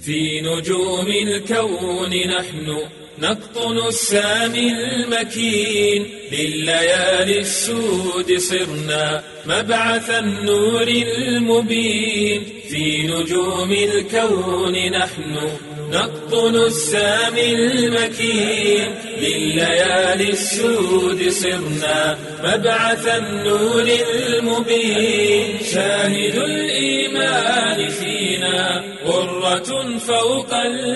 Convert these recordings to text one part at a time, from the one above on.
في نجوم الكون نحن نقطن السامي المكين لليالي السود صرنا مبعث النور المبين في نجوم الكون نحن نقطن السامي المكين لليالي السود صرنا مبعث النور المبين شاهد الإيمان فينا غرة فوق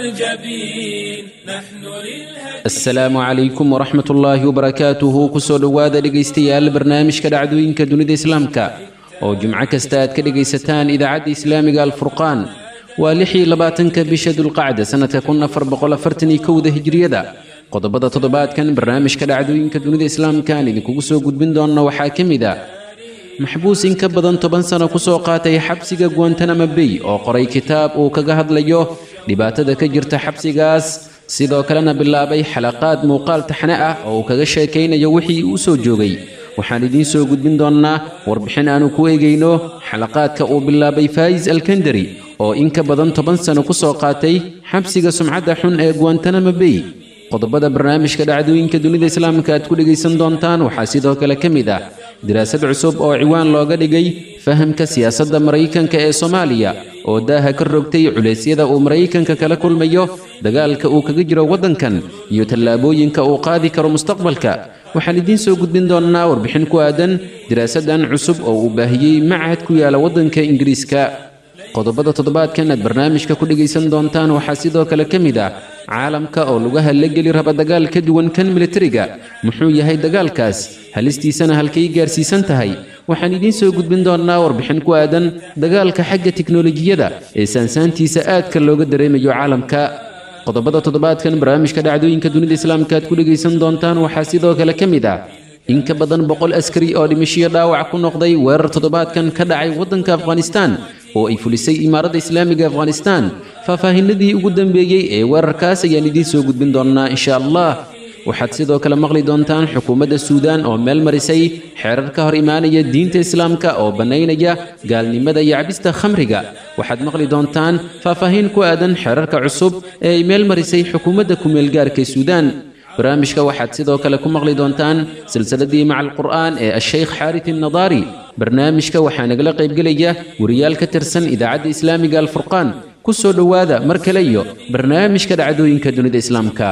الجبين نحن للهدي asalaamu calaykum waraxmat ullaahi wabarakaatuhu kusoo dhowaada dhegaystayaal barnaamijka dhacdooyinka dunida islaamka oo jimco kasta aad ka dhegaysataan idaacadda islaamiga alfurqaan waa lixii labaatanka bisha dulqacda sannadka kun afar boqol afartan iyo kowda hijriyada qodobada toddobaadkan barnaamijka dhacdooyinka dunida islaamka aan idinkugu soo gudbin doonna waxaa ka mid ah maxbuus in ka badan toban sano kusoo qaatay xabsiga guantanamo bay oo qoray kitaab uu kaga hadlayo dhibaatada ka jirta xabsigaas sidoo kalena bilaabay xalaqaad muuqaal taxne ah oo uu kaga sheekaynayo wixii uu soo joogay waxaan idiin soo gudbin doonnaa warbixin aanu ku eegayno xalaqaadka uu bilaabay faayis alkandari oo in ka badan toban sano ku soo qaatay xabsiga sumcadda xun ee guantanamo bay qodobada barnaamijka dhacdooyinka dunida islaamka aad ku dhegaysan doontaan waxaa sidoo kale ka mid ah daraasad cusub oo ciwaan looga dhigay fahamka siyaasadda maraykanka ee soomaaliya oo daaha ka rogtay culeysyada uu maraykanka kala kulmayo dagaalka uu kaga jiro waddankan iyo tallaabooyinka uu qaadi karo mustaqbalka waxaan idiin soo gudbin doonnaa warbixin ku aadan daraasadan cusub oo uu baahiyey machad ku yaala waddanka ingiriiska qodobada toddobaadkan aad barnaamijka ku dhegaysan doontaan waxaa sidoo kale ka mid ah caalamka oo lugaha la geli raba dagaal ka duwan kan militariga muxuu yahay dagaalkaas halistiisana halkay gaarsiisan tahay waxaan idiin soo gudbin doonnaa warbixin ku aadan dagaalka xagga tiknolojiyada ee saansaantiisa aadka looga dareemayo caalamka qodobada toddobaadkan barnaamijka dhacdooyinka dunida islaamka aad ku dhegaysan doontaan waxaa sidoo kale ka mid ah in ka badan boqol askari oo dhimashiyo dhaawac ku noqday weerar toddobaadkan ka dhacay waddanka afghanistaan oo ay fulisay imaaradda islaamiga afghanistaan faahfaahinadii ugu dambeeyey ee weerarkaas ayaan idiin soo gudbin doonnaa insha allah waxaad sidoo kale maqli doontaan xukuumadda suudaan oo meel marisay xeerar ka hor imaanaya diinta islaamka oo bannaynaya gaalnimada iyo cabista khamriga waxaad maqli doontaan faahfaahin ku aadan xeerarka cusub ee ay meel marisay xukuumadda ku-meelgaarka suudaan barnaamijka waxaad sidoo kale ku maqli doontaan silsiladii maca alqur'aan ee ashaykh xaarit innadaari barnaamijka waxaa nagala qaybgelaya wariyaal ka tirsan idaacadda islaamiga alfurqaan ku soo dhowaada mar kale iyo barnaamijka dhacdooyinka dunida islaamka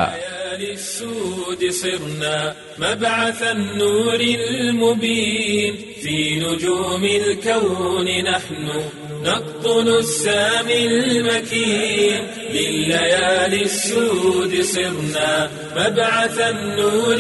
للسود صرنا مبعث النور المبين في نجوم الكون نحن نقطن السامي المكين لليالي السود صرنا مبعث النور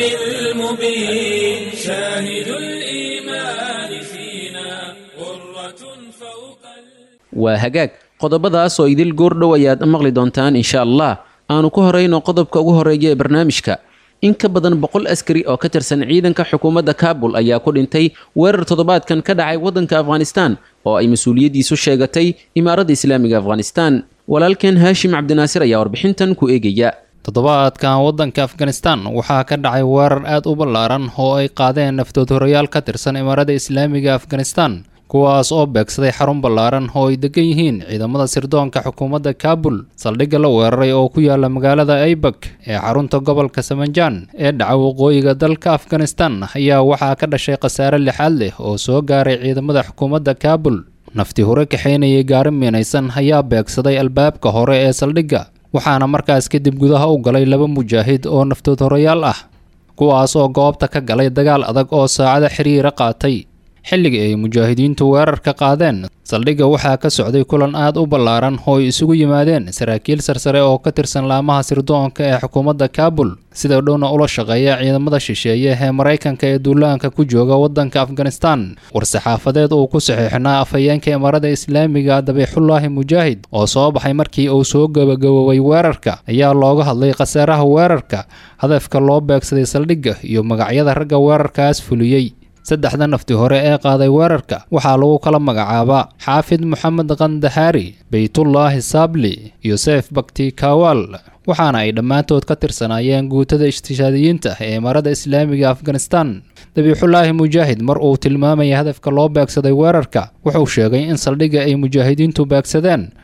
المبين شاهد الإيمان فينا غرة فوق waa hagaag qodobadaas oo idil goordhow ayaad maqli doontaan insha allah aanu ku horayno qodobka ugu horeeya ee barnaamijka in ka badan boqol askari oo ka tirsan ciidanka xukuumadda kaabul ayaa ku dhintay weerar toddobaadkan ka dhacay waddanka afghanistaan oo ay mas-uuliyaddiisu sheegatay imaaradda islaamiga afghanistaan walaalkeen haashim cabdinaasir ayaa warbixintan ku eegaya toddobaadkan waddanka afghanistan waxaa ka dhacay weerar aad u ballaaran oo ay qaadeen naftood horayaal ka tirsan imaaradda islaamiga afghanistan kuwaas oo beegsaday xarun ballaaran oo ay degan yihiin ciidamada sirdoonka xukuumadda kaabul saldhigga la weeraray oo ku yaala magaalada aybak ee xarunta gobolka samanjaan ee dhaca waqooyiga dalka afghanistan ayaa waxaa ka dhashay khasaare lixaad leh oo soo gaaray ciidamada xukuumadda kaabul nafti hore kaxaynayay gaari miinaysan ayaa beegsaday albaabka hore ee saldhigga waxaana markaas kadib gudaha u galay laba mujaahid oo naftood horayaal ah kuwaas oo goobta ka galay dagaal adag oo saacado xiriira qaatay xilligii ay mujaahidiintu weerarka qaadeen saldhigga waxaa ka socday kulan aad u ballaaran oo ay isugu yimaadeen saraakiil sarsare oo ka tirsan laamaha sirdoonka ee xukuumadda kaabul sida dhowna ula shaqeeya ciidamada shisheeye ee maraykanka ee duulaanka ku jooga waddanka afghanistan war-saxaafadeed uu ku saxiixnaa afhayeenka imaarada islaamiga dabiixullaahi mujaahid oo soo baxay markii uu soo gabagaboobay weerarka ayaa looga hadlay khasaaraha weerarka hadafka loo beegsaday saldhigga iyo magacyada ragga weerarkaas fuliyey saddexda nafti hore ee qaaday weerarka waxaa lagu kala magacaabaa xaafid moxamed kandahaari beytullaahi saabli iyo seef bakti kawaal waxaana ay dhammaantood ka tirsanaayeen guutada ishtishaadiyiinta ee imaarada islaamiga afghanistan dabiixullaahi mujaahid mar uu tilmaamaya hadafka loo beegsaday weerarka wuxuu sheegay in saldhigga ay mujaahidiintu beegsadeen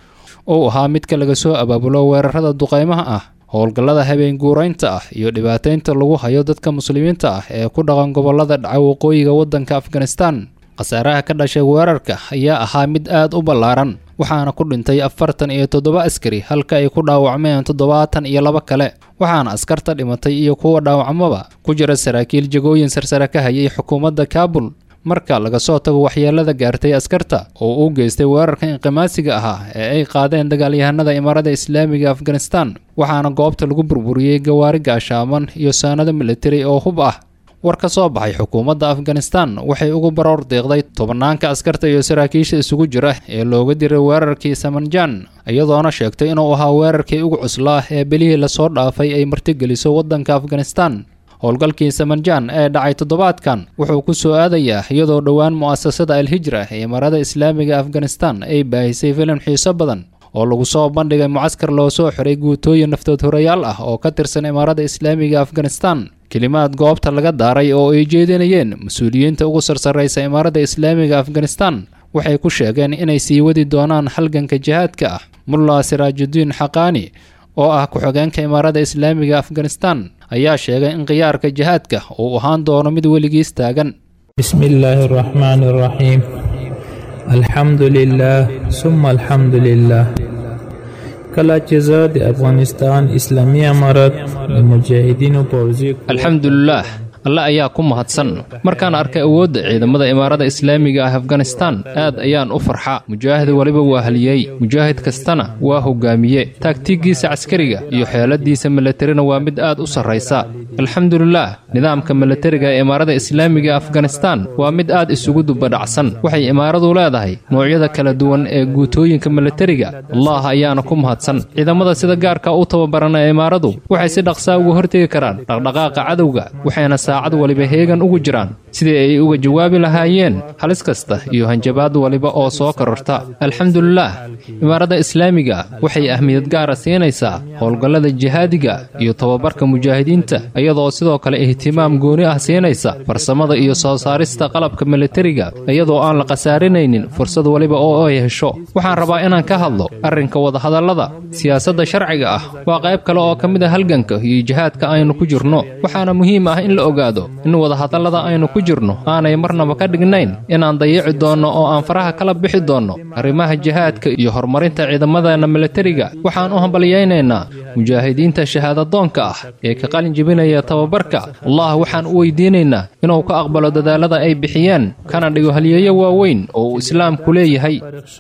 uu ahaa midka laga soo abaabulo weerarada duqaymaha ah howlgallada habeen guuraynta ah iyo dhibaataynta lagu hayo dadka muslimiinta ah ee ku dhaqan gobollada dhaca waqooyiga waddanka afghanistan khasaaraha ka dhashay weerarka ayaa ahaa mid aad u ballaaran waxaana ku dhintay afartan iyo toddoba askari halka ay ku dhaawacmeen toddobaatan iyo laba kale waxaana askarta dhimatay iyo kuwa dhaawacmaba ku jira saraakiil jagooyin sarsare ka hayay xukuumadda kaabul marka laga soo tago waxyeelada gaartay askarta oo uu geystay weerarka inqimaasiga ahaa ee ay qaadeen dagaalyahanada imaarada islaamiga afghanistan waxaana goobta lagu burburiyey gawaari gaashaaman iyo saanado militari oo hub ah war ka soo baxay xukuumadda afghanistan waxay ugu baroor deeqday tobanaanka askarta iyo saraakiisha isugu jira ee looga diray weerarkii samanjan iyadoona sheegtay inuu ahaa weerarkii ugu cuslaa ee belihii lasoo dhaafay ay martigeliso waddanka afghanistan howlgalkii samanjan ee dhacay toddobaadkan wuxuu ku soo aadayaa iyadoo dhowaan mu'asasada alhijra ee imaarada islaamiga afghanistan ay baahisay filim xiiso badan oo lagu soo bandhigay mucaskar loo soo xiray guutooyin naftood horayaal ah oo ka tirsan imaarada islaamiga afghanistan kelimaad goobta laga daaray oo ay jeedinayeen mas-uuliyiinta ugu sarsarraysa imaarada islaamiga afghanistan waxay ku sheegeen inay sii wadi doonaan halganka jihaadka ah mulla siraajudiin xaqaani oo ah ku-xigeenka imaarada islaamiga afghanistan ayaa sheegay in khiyaarka jihaadka uu ahaan doono mid weligiis taagan bismi illaahi araxmaani araxiim alxamdu lilaah suma alxamdu lilaah kala چې زه د افغانستان اسلامي امارت د مجاهدینو پوځي alxamdulilaah alle ayaa ku mahadsan markaan arkay awoodda ciidamada imaarada islaamiga ah afghanistan aad ayaan u farxa mujaahid weliba waa haliyey mujaahid kastana waa hogaamiye taagtiiggiisa caskariga iyo xeeladiisa milatarina waa mid aad u sarraysa alxamdulilaah nidaamka milatariga ee imaarada islaamiga afghanistan waa mid aad isugu dubadhacsan waxay imaaradu leedahay noocyada kala duwan ee guutooyinka milatariga allah ayaana ku mahadsan ciidamada sida gaarka u tababaran ee imaaradu waxay si dhaqsaa uga hortegi karaan dhaqdhaqaaqa cadowga waxayna saacad waliba heegan ugu jiraan sidii ay uga jawaabi lahaayeen halis kasta iyo hanjabaad waliba oo soo kororta alxamdulilaah imaarada islaamiga waxay ahmiyad gaara siinaysaa howlgallada jihaadiga iyo tababarka mujaahidiinta iyadoo sidoo kale ihtimaam gooni ah siinaysa farsamada iyo soo saarista qalabka milatariga iyadoo aan la khasaarinaynin fursad waliba oo ay hesho waxaan rabaa inaan ka hadlo arrinka wadahadallada siyaasadda sharciga ah waa qayb kale oo ka mid a halganka iyo jihaadka aynu ku jirno waxaana muhiim ah in la ogaado in wadahadallada aynu ku jirno aanay marnaba ka dhignayn inaan dayici doonno oo aan faraha kala bixi doonno arrimaha jihaadka iyo horumarinta ciidamadeenna milatariga waxaan u hambalyaynaynaa mujaahidiinta shahaadadoonka ah ee ka qalin jebinaya tababarka allah waxaan u weydiinaynaa inuu ka aqbalo dadaalada ay bixiyeen kana dhigo halyeeyo waaweyn oo uu islaamku leeyahay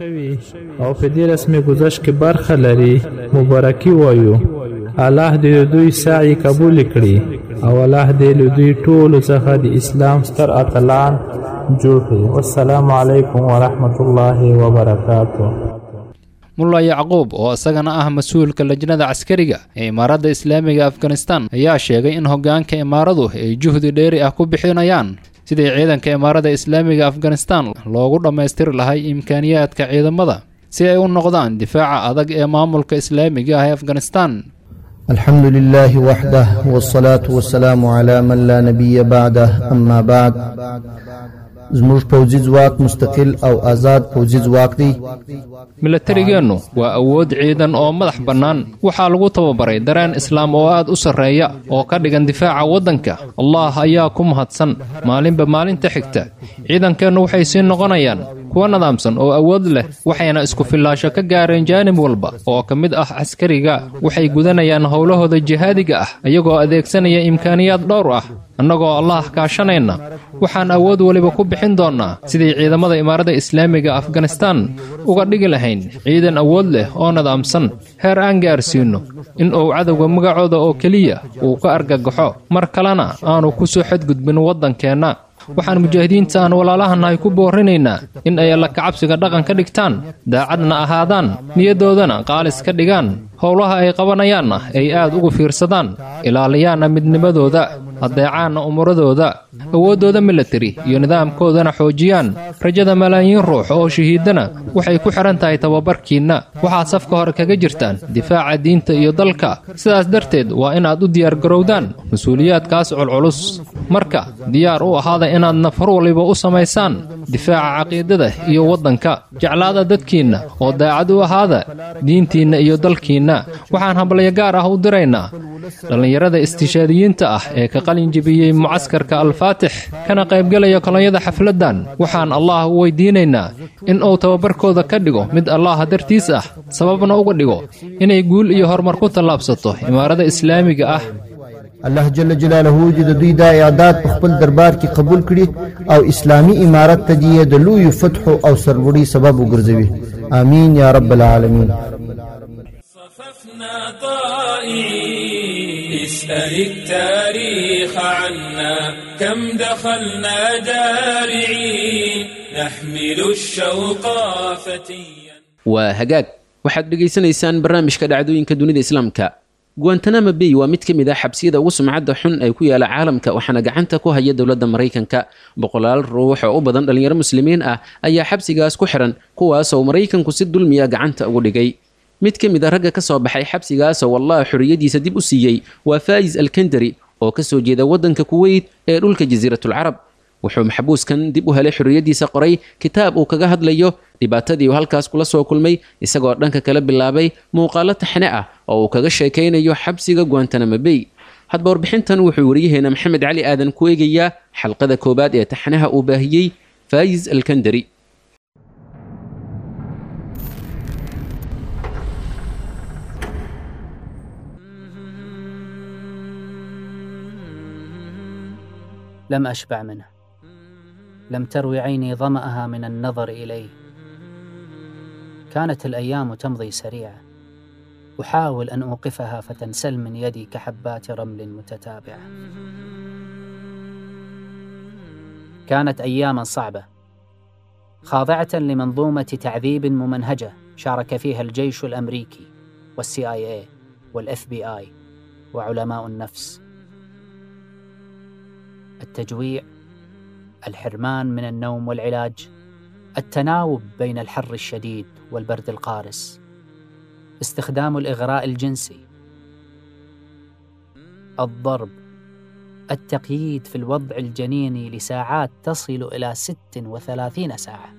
او په دې رسمي گذشت کې برخه لري مبارکي وایو الله دې د دوی سعی قبول کړي او الله دې له دوی ټولو څخه د اسلام ستر اتلان جوړ کړي والسلام علیکم ورحمت الله وبرکاته mulla yacquub oo isagana ah mas-uulka lajnada caskariga ee imaaradda islaamiga afghanistan ayaa sheegay in hoggaanka imaaradu ay juhdi dheeri ah ku bixinayaan sidii ciidanka imaarada islaamiga afghanistan loogu dhammaystiri lahay imkaaniyaadka ciidamada si ay u noqdaan difaaca adag ee maamulka islaamiga ah ee afghanistan الحمد لله وحده والصلاة والسلام على من لا نبي بعده أما بعد زموږ پوځي ځواک مستقل او آزاد پوځي ځواک دی milatarigeennu waa awood ciidan oo madax bannaan waxaa lagu tababaray dareen islaam oo aad u sarreeya oo ka dhigan difaaca waddanka allah ayaa ku mahadsan maalinba maalinta xigta ciidankeennu waxay sii noqonayaan kuwa nidaamsan oo awood leh waxayna isku fillaasho ka gaareen jaanib walba oo ka mid ah caskariga waxay gudanayaan howlahooda jihaadiga ah iyagoo adeegsanaya imkaaniyaad dhowr ah annagoo allah kaashanayna waxaan awood weliba ku bixin doonnaa sidii ciidamada imaarada islaamiga afghanistan uga dhigi lahayn ciidan awood leh oo nidaamsan heer aan gaarsiinno in uu cadowga magacooda oo keliya uu ka argagaxo mar kalena aanu ku soo xadgudbin waddankeenna waxaan mujaahidiinta aan walaalahanahay ku boorinaynaa in ay alla kacabsiga dhaqan ka dhigtaan daacadna ahaadaan niyaddoodana qaalis ka dhigaan howlaha ay qabanayaanna ay aad ugu fiirsadaan ilaaliyaanna midnimadooda haddeecaanna umuradooda awooddooda milatari iyo nidaamkoodana xoojiyaan rajada malaayiin ruux oo shahiidana waxay ku xidhan tahay tababarkiinna waxaad safka hore kaga jirtaan difaaca diinta iyo dalka sidaas darteed waa inaad u diyaargarowdaan mas-uuliyaadkaas culculus marka diyaar u ahaada inaad nafar waliba u samaysaan difaaca caqiidada iyo waddanka jeclaada dadkiinna oo daacad u ahaada diintiinna iyo dalkiinna waxaan hablaya gaar ah u diraynaa dhallinyarada istishaadiyiinta ah ee ka qalin jebiyey mucaskarka alfaatix kana qaybgelaya kolonyada xafladdan waxaan allah u weydiinaynaa in uu tababarkooda ka dhigo mid allaha dartiis ah sababna uga dhigo inay guul iyo horumar ku tallaabsato imaarada islaamiga ah الله جل جلاله دې د دوی دا اعداد په خپل دربار کې قبول کړي او اسلامی امارت ته دې د لوی فتح او سرلوړي سبب وګرځوي امين يا رب العالمين صففنا طائعين اسأل التاريخ عنا كم دخلنا دارعين نحمل الشوق فتيا waa hagaag waxaad dhegaysanaysaan barnaamijka dhacdooyinka dunida islaamka guantanamo bay waa mid ka mid ah xabsiyada ugu sumcadda xun ee ku yaala caalamka waxaana gacanta ku haya dowladda maraykanka boqolaal ruux oo u badan dhallinyaro muslimiin ah ayaa xabsigaas ku xiran kuwaasoo maraykanku si dulmiya gacanta ugu dhigay mid ka mid a ragga ka soo baxay xabsigaasoo wallaha xorriyadiisa dib u siiyey waa faa'is alkandari oo ka soo jeeda waddanka kuweyt ee dhulka jasiiratulcarab wuxuu maxbuuskan dib u helay xorriyaddiisa qoray kitaab uu kaga hadlayo dhibaatadii uu halkaas kula soo kulmay isagoo dhanka kala bilaabay muuqaalo taxne ah oo uu kaga sheekaynayo xabsiga guantanamo bay hadba warbixintan wuxuu wariyaheena maxamed cali aadan ku eegayaa xalqada koowaad ee taxnaha uu baahiyey faayis alkandari لم أشبع منه لم تروي عيني ظمأها من النظر إليه كانت الأيام تمضي سريعة أحاول أن أوقفها فتنسل من يدي كحبات رمل متتابعة كانت أياما صعبة خاضعة لمنظومة تعذيب ممنهجة شارك فيها الجيش الأمريكي والسي آي اي والاف بي اي وعلماء النفس التجويع الحرمان من النوم والعلاج التناوب بين الحر الشديد والبرد القارس استخدام الاغراء الجنسي الضرب التقييد في الوضع الجنيني لساعات تصل الى ست وثلاثين ساعه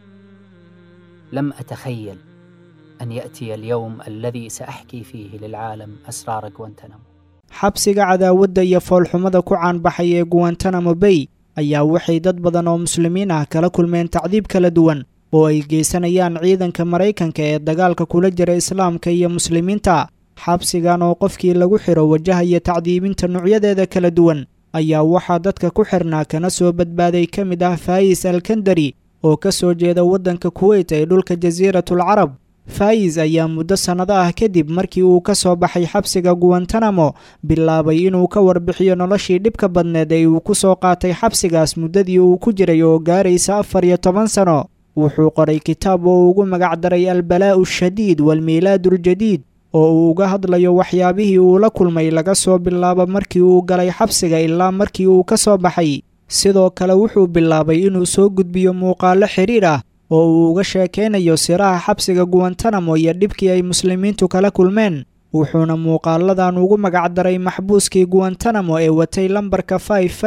لم اتخيل ان ياتي اليوم الذي ساحكي فيه للعالم اسرار غوانتنامو xabsiga cadaawadda iyo foolxumada ku caanbaxay ee guwantanamo bay ayaa waxay dad badan oo muslimiin ah kala kulmeen tacdiib kala duwan oo ay geysanayaan ciidanka maraykanka ee dagaalka kula jira islaamka iyo muslimiinta xabsigan oo qofkii lagu xiro wajahaya tacdiibinta nuocyadeeda kala duwan ayaa waxaa dadka ku xirnaa kana soo badbaaday ka mid ah faayis alkandari oo ka soo jeeda waddanka kuweyt ee dhulka jasiiratul carab faayis ayaa muddo sannado ah kadib markii uu ka soo baxay xabsiga guwantanamo bilaabay inuu ka warbixiyo noloshii dhibka badneed ee uu ku soo qaatay xabsigaas muddadii uu ku jiray oo gaaraysa afar iyo toban sano wuxuu qoray kitaab oo ugu magacdaray albalaa'u shadiid waalmiilaaduuljadiid oo uu uga hadlayo waxyaabihii uu la kulmay laga soo bilaabo markii uu galay xabsiga ilaa markii uu ka soo baxay sidoo kale wuxuu bilaabay inuu soo gudbiyo muuqaallo xidhiir ah oo uu uga sheekaynayo siraha xabsiga guwantanamo iyo dhibkii ay muslimiintu kala kulmeen wuxuuna muuqaaladan ugu magacdaray maxbuuskii guwantanamo ee watay lambarka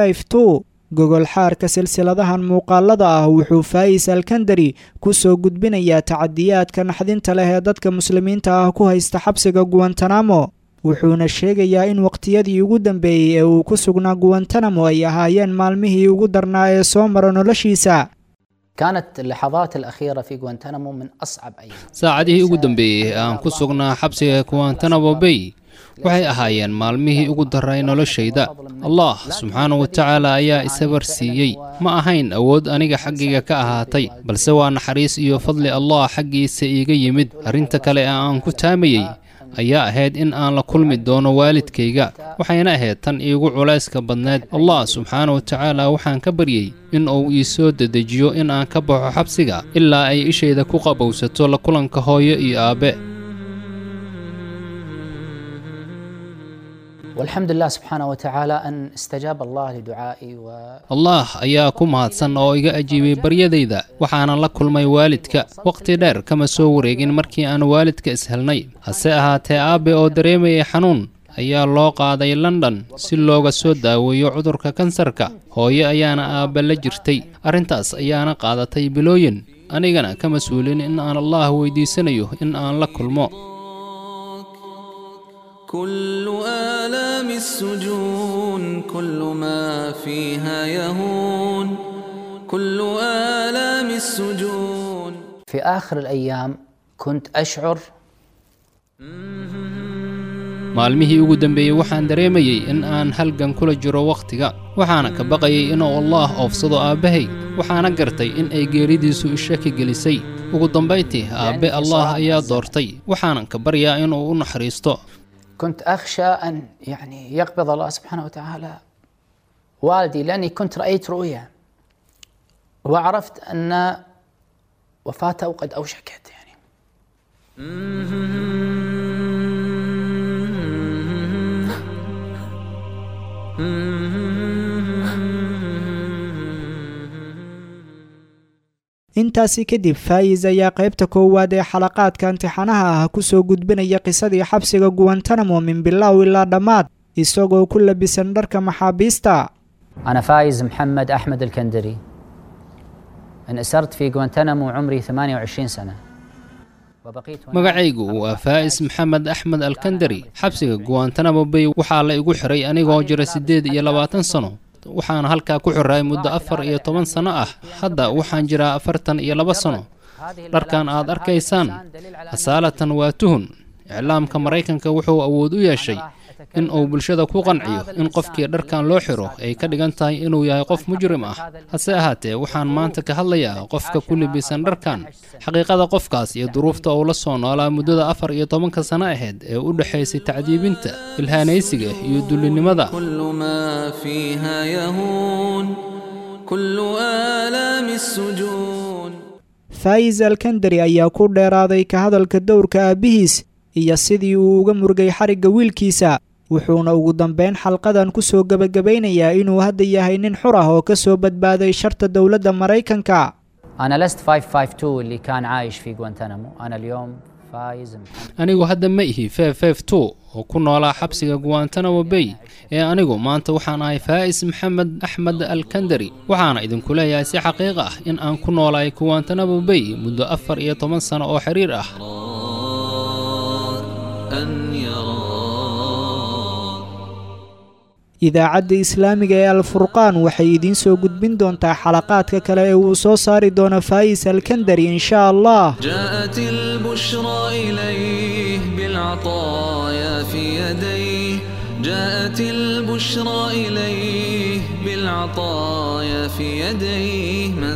gogol xaarka silsiladahan muuqaalada ah wuxuu faayis alkandari ku soo gudbinayaa tacadiyaadka naxdinta leh ee dadka muslimiinta ah ku haysta xabsiga guwantanamo wuxuuna sheegayaa in waqtiyadii ugu dambeeyey ee uu ku sugnaa guwantanamo ay ahaayeen maalmihii ugu darnaa ee soo mara noloshiisa كانت اللحظات الأخيرة في غوانتنامو من أصعب أيام saacadihii ugu dambeeyey ee aan ku sugnaa xabsiga guantanamo bay waxay ahaayeen maalmihii ugu daray noloshayda allah subxaanahu wa tacaala ayaa isabar siiyey ma ahayn awood aniga xaggayga ka ahaatay balse waa naxariis iyo fadli allah xaggiisa iiga yimid arrinta kale ee aan ku taamayey ayaa ahayd in aan la kulmi doono waalidkayga waxayna ahayd tan iigu culayska badneed allah subxaana wa tacaala waxaan ka baryey in uu ii soo dedejiyo in aan ka baxo xabsiga ilaa ay ishayda ku qabowsato la kulanka hooyo iyo aabbe والحمد لله سبحانه وتعالى أن استجاب الله لدعائي و... allah ayaa ku mahadsan oo iga ajiibay baryadayda waxaana la kulmay waalidka waqti dheer kama soo wareegin markii aan waalidka ishelnay hase ahaatee aabe oo dareemayay xanuun ayaa loo qaaday london si looga soo daaweeyo cudurka kansarka hooye ayaana aabbe la jirtay arrintaas ayaana qaadatay bilooyin anigana ka mas-uulin in aan allah weydiisanayo in aan la kulmo كل آلام السجون كل ما فيها يهون كل آلام السجون في آخر الأيام كنت أشعر maalmihii ugu dambeeyey waxaan dareemayey in aan halgan kula jiro wakhtiga waxaana ka baqayay inuu allaah oofsado aabbahay waxaana gartay in ay geeridiisu ishaki gelisay ugu dambayntii aabbe allaah ayaa doortay waxaanan ka baryaa inuu u naxariisto كنت أخشى أن يعني يقبض الله سبحانه وتعالى والدي لأني كنت رأيت رؤيا وعرفت أن وفاته قد أوشكت يعني intaasi kadib faayis ayaa qaybta koowaad ee xalaqaadka imtixaanaha ah ku soo gudbinaya qisadii xabsiga guwantanamo min bilow ilaa dhammaad isagoo ku labisan dharka maxaabiista أنا فايز محمد أحمد الكندري انأسرت في غوانتنامو عمري 28 سنة وبقيت هناك magacaygu waa faa'is maxamed axmed alkandari xabsiga guwantanamo bay waxaa la igu xiray anigoo jira siddeed iyo labaatan sano waxaana halkaa ku xiray muddo afar iyo toban sano ah hadda waxaan jiraa afartan iyo laba sano dharkan aad arkaysaan asaalatan waa tuhun iclaamka maraykanka wuxuu awood u yeeshay in uu bulshada ku qanciyo in qofkii dharkan loo xiro ay ka dhigan tahay inuu yahay qof mujrim ah hase ahaatee waxaan maanta ka hadlayaa qofka ku libisan dharkan xaqiiqada qofkaas iyo duruufta uu la soo noolaa muddada afar iyo tobanka sano ahayd ee u dhexaysay tacdiibinta ilhaanaysiga iyo dullinimada كل ما فيها يهون كل آلام السجون faayis alkandari ayaa ku dheeraaday ka hadalka dowrka aabbihiis iyo sidii uu uga murgay xarigga wiilkiisa wuxuuna ugu dambeyn xalqadan ku soo gebagabaynayaa inuu hadda yahay nin xur ah oo ka soo badbaaday sharta dowladda maraykanka أنا لست 552 اللي كان عايش في غوانتنامو أنا اليوم فايز محمد anigu hadda ma ihi ff two oo ku noolaa xabsiga guwantanamo bay ee anigu maanta waxaan ahay faa'is maxamed axmed alkandari waxaana idinku leeyahay si xaqiiq ah in aan ku noolaay guwantanamo bay muddo afar iyo toban sano oo xiriir ah أن يرى idaacadda islaamiga ee alfurqaan waxay idiin soo gudbin doontaa xalaqaadka kale ee uu soo saari doono faayis alkandari insha allah جاءت البشرى إليه بالعطايا في يديه جاءت البشرى إليه بالعطايا في يديه من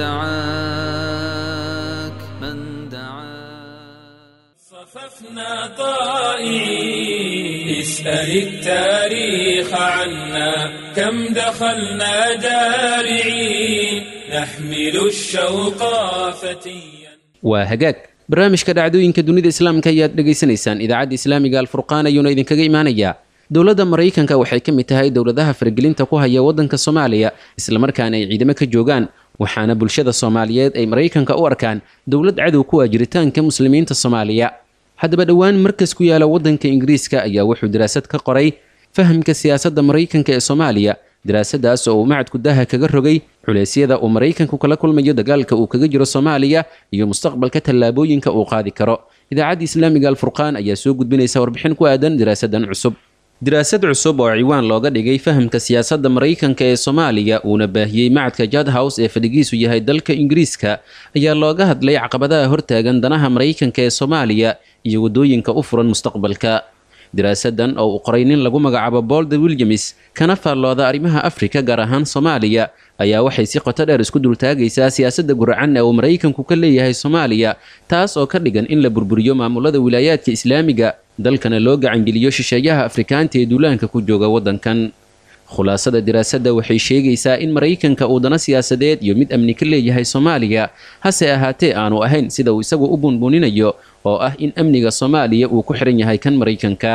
دعاك من دعاك صففنا طائعين اسأل التاريخ عنا كم دخلنا دارعين نحمل الشوق فتيا waa hagaag barnaamijka dhacdooyinka dunida islaamka ayaad dhegaysanaysaan idaacadda islaamiga alfurqaan ayuuna idinkaga imaanayaa dowladda maraykanka waxay ka mid tahay dowladaha faragelinta ku haya waddanka soomaaliya islamarkaana ay ciidamo ka joogaan waxaana bulshada soomaaliyeed ay maraykanka u arkaan dowlad cadow ku ah jiritaanka muslimiinta soomaaliya haddaba dhowaan markas ku yaala waddanka ingiriiska ayaa wuxuu daraasad ka qoray fahamka siyaasadda maraykanka ee soomaaliya daraasadaas oo uu macadku daha kaga rogay culeysyada uu maraykanku kala kulmayo dagaalka uu kaga jiro soomaaliya iyo mustaqbalka tallaabooyinka uu qaadi karo idaacadda islaamiga alfurqaan ayaa soo gudbinaysa warbixin ku aadan daraasadan cusub daraasad cusub oo ciwaan looga dhigay fahamka siyaasadda maraykanka ee soomaaliya uuna baahiyey macadka jadhouse ee fadhigiisu yahay dalka ingiriiska ayaa looga hadlay caqabadaha hortaagan danaha maraykanka ee soomaaliya iyo waddooyinka u furan mustaqbalka daraasadan oo uu qoray nin lagu magacaabo bolde williams kana faallooda arrimaha afrika gaar ahaan soomaaliya ayaa waxay si qoto dheer isku dultaagaysaa siyaasadda guracan ee uu maraykanku ka leeyahay soomaaliya taas oo ka dhigan in la burburiyo maamulada wilaayaadka islaamiga dalkana loo gacangeliyo shisheeyaha afrikaanta ee duulaanka ku jooga waddankan khulaasada diraasadda waxay sheegaysaa in maraykanka uu dano siyaasadeed iyo mid amni ka leeyahay soomaaliya hase ahaatee aanu ahayn sida uu isagu u bunbuninayo oo ah in amniga soomaaliya uu ku xihan yahay kan maraykanka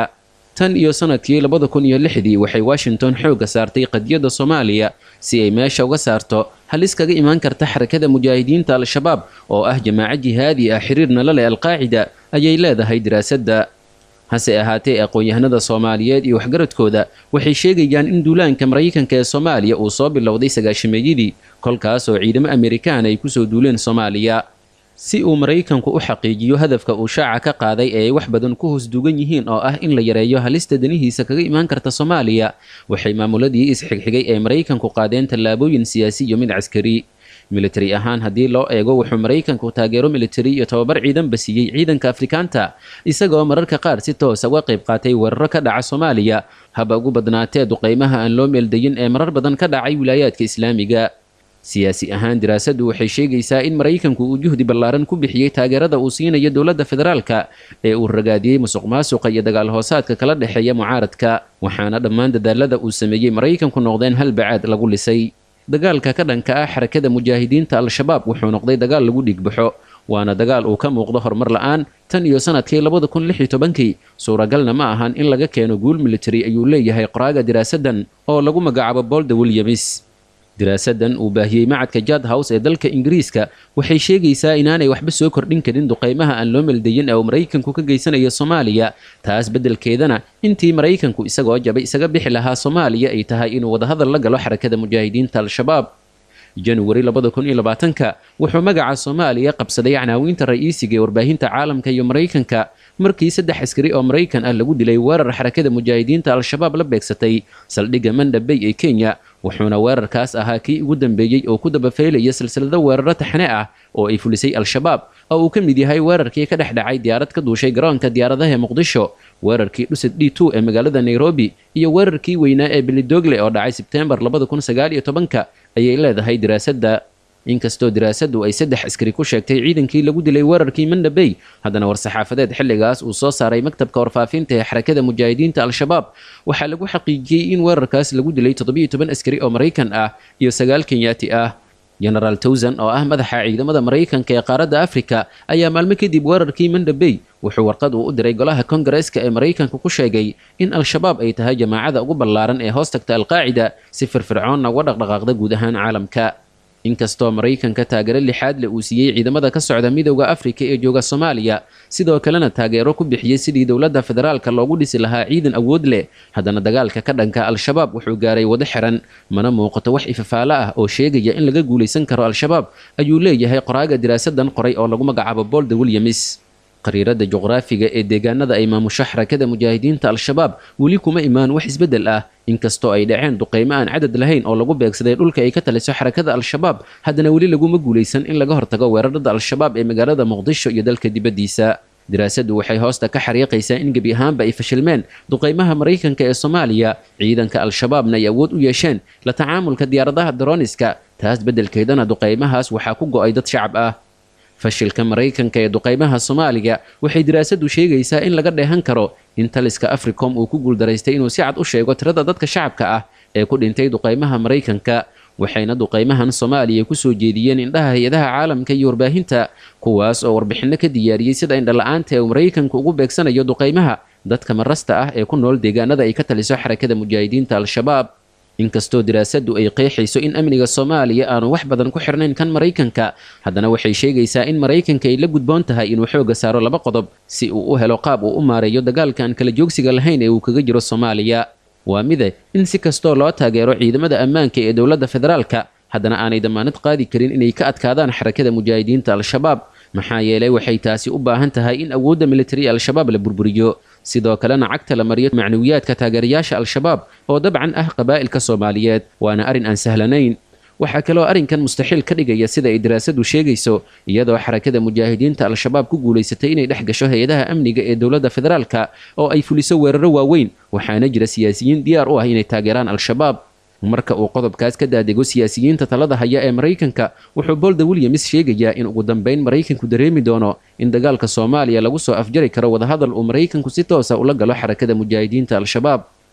tan iyo sanadkii labada kun iyo lixdii waxay washington xoogga saartay qadiyadda soomaaliya si ay meesha uga saarto halis kaga imaan karta xarakada mujaahidiinta al-shabaab oo ah jamaaco jihaadi ah xiriirna la leh alqaacida ayay leedahay diraasadda hase ahaatee aqoon-yahanada soomaaliyeed iyo waxgaradkooda waxay sheegayaan in duulaanka maraykanka ee soomaaliya uu soo bilowday sagaashameeyadii kolkaas oo ciidamo amerikaan ay kusoo duuleen soomaaliya si uu maraykanku u xaqiijiyo hadafka uu shaaca ka qaaday ee ay wax badan ku hoos dugan yihiin oo ah in la yareeyo halista danihiisa kaga imaan karta soomaaliya waxay maamuladii isxigxigay ee maraykanku qaadeen tallaabooyin siyaasi iyo mid caskari militari ahaan haddii loo eego wuxuu maraykanku taageero militari iyo tobabar ciidanba siiyey ciidanka afrikaanta isagoo mararka qaar si toosa uga qayb qaatay weeraro ka dhaca soomaaliya haba ugu badnaatee duqaymaha aan loo meeldayin ee marar badan ka dhacay wilaayaadka islaamiga siyaasi ahaan diraasaddu waxay sheegaysaa in maraykanku uu juhdi ballaaran ku bixiyey taageerada uu siinayo dowladda federaalka ee uu ragaadiyey musuq maasuqa iyo dagaal hoosaadka kala dhexeeya mucaaradka waxaana dhammaan dadaalada uu sameeyey maraykanku noqdeen hal bacaad lagu lisay dagaalka ka dhanka ah xarakada mujaahidiinta al-shabaab wuxuu noqday dagaal lagu dhigbaxo waana dagaal uu ka muuqdo horumar la-aan tan iyo sanadkii labada kun lix iyo tobankii suuragalna ma ahan in laga keeno guul militari ayuu leeyahay qoraaga diraasaddan oo lagu magacaabo bolda williams diraasaddan uu baahiyey macadka jad house ee dalka ingiriiska waxay sheegaysaa inaanay waxba soo kordhin karin duqaymaha aan loo meldayin ee uu maraykanku ka geysanayo soomaaliya taas beddelkeedana intii maraykanku isagoo jabay isaga bixi lahaa soomaaliya ay tahay inuu wadahadal la galo xarakada mujaahidiinta al-shabaab januari labada kun iyo labaatanka wuxuu magaca soomaaliya qabsaday canaawinta ra'iisiga ee warbaahinta caalamka iyo maraykanka markii saddex askari oo maraykan ah lagu dilay weerar xarakada mujaahidiinta al-shabaab la beegsatay saldhigga mandhabey ee kenya wuxuuna weerarkaas ahaa kii ugu dambeeyey oo ku dabafaylaya silsilado weeraro taxne ah oo ay fulisay al-shabaab oo uu ka mid yahay weerarkii ka dhex dhacay diyaarad ka duushay garoonka diyaaradaha ee muqdisho weerarkii dhusad d two ee magaalada nairobi iyo weerarkii weynaa ee bilidogle oo dhacay sebteembar labada kun sagaal iyo tobanka ayay leedahay diraasadda inkastoo diraasaddu ay saddex askari ku sheegtay ciidankii lagu dilay weerarkii mandhabey haddana war-saxaafadeed xilligaas uu soo saaray maktabka warfaafinta ee xarakada mujaahidiinta al-shabaab waxaa lagu xaqiijiyey in weerarkaas lagu dilay toddobiyo toban askari oo maraykan ah iyo sagaal kenyaati ah genaraal towsan oo ah madaxa ciidamada maraykanka ee qaaradda afrika ayaa maalmo kadib weerarkii mandhabey wuxuu warqad uu u diray golaha kongareeska ee maraykanka ku sheegay in al-shabaab ay tahay jamaacada ugu ballaaran ee hoos tagta alqaacida si firfircoonna uga dhaqdhaqaaqda guud ahaan caalamka inkastoo maraykanka taageero lixaad le uu siiyey ciidamada ka socda midowda afrika ee jooga soomaaliya sidoo kalena taageero ku bixiyey sidii dowladda federaalka loogu dhisi lahaa ciidan awood leh haddana dagaalka ka dhanka al-shabaab wuxuu gaaray wado xiran mana muuqato wax ifafaalo ah oo sheegaya in laga guulaysan karo al-shabaab ayuu leeyahay qoraaga diraasadan qoray oo lagu magacaabo bolda williams qariirada juqraafiga ee deegaanada ay maamusho xarakada mujaahidiinta al-shabaab weli kuma imaan wax isbeddel ah inkastoo ay dhaceen duqaymo aan cadad lahayn oo lagu beegsaday dhulka ay ka taliso xarakada al-shabaab haddana weli laguma guulaysan in laga hortago weerarada al-shabaab ee magaalada muqdisho iyo dalka dibaddiisa diraasaddu waxay hoosta ka xariiqaysaa in gebi ahaanba ay fashilmeen duqaymaha maraykanka ee soomaaliya ciidanka al-shabaabna ay awood u yeesheen la tacaamulka diyaaradaha daroniska taas beddelkeedana duqaymahaas waxaa ku go'ay dad shacab ah fashilka maraykanka ee duqaymaha soomaaliya waxay diraasaddu sheegaysaa in laga dheehan karo in taliska africom uu ku guuldaraystay inuu si cad u sheego tirada dadka shacabka ah ee ku dhintay duqaymaha maraykanka waxayna duqaymahan soomaaliya kusoo jeediyeen indhaha hay-adaha caalamka iyo warbaahinta kuwaas oo warbixinno ka diyaariyey sida indhala-aanta ee uu maraykanku ugu beegsanayo duqaymaha dadka marasta ah ee ku nool deegaanada ay ka taliso xarakada mujaahidiinta al-shabaab inkastoo diraasaddu ay qeexayso in amniga soomaaliya aanu wax badan ku xirnayn kan maraykanka haddana waxay sheegaysaa in maraykanka ay la gudboon tahay inuu xooga saaro laba qodob si uu u helo qaab uu u maareeyo dagaalka aan kala joogsiga lahayn ee uu kaga jiro soomaaliya waa mide in si kastoo loo taageero ciidamada ammaanka ee dowladda federaalka haddana aanay damaanad qaadi karin inay ka adkaadaan xarakada mujaahidiinta al-shabaab maxaa yeelay waxay taasi u baahan tahay in awoodda militari al-shabaab la burburiyo sidoo kalena cagta la mariyo macnawiyaadka taageerayaasha al-shabaab oo dabcan ah qabaa'ilka soomaaliyeed waana arrin aan sahlanayn waxaa kaloo arrinkan mustaxiil ka dhigaya sida ay daraasadu sheegayso iyadoo xarakada mujaahidiinta al-shabaab ku guulaysatay inay dhex gasho hay-adaha amniga ee dowladda federaalka oo ay fuliso weeraro waaweyn waxaana jira siyaasiyiin diyaar u ah inay taageeraan al-shabaab marka uu qodobkaas ka daadego siyaasiyiinta talada haya ee maraykanka wuxuu bolda williams sheegayaa in ugu dambeyn maraykanku dareemi doono in dagaalka soomaaliya lagu soo afjari karo wadahadal uu maraykanku si toosa ula galo xarakada mujaahidiinta al-shabaab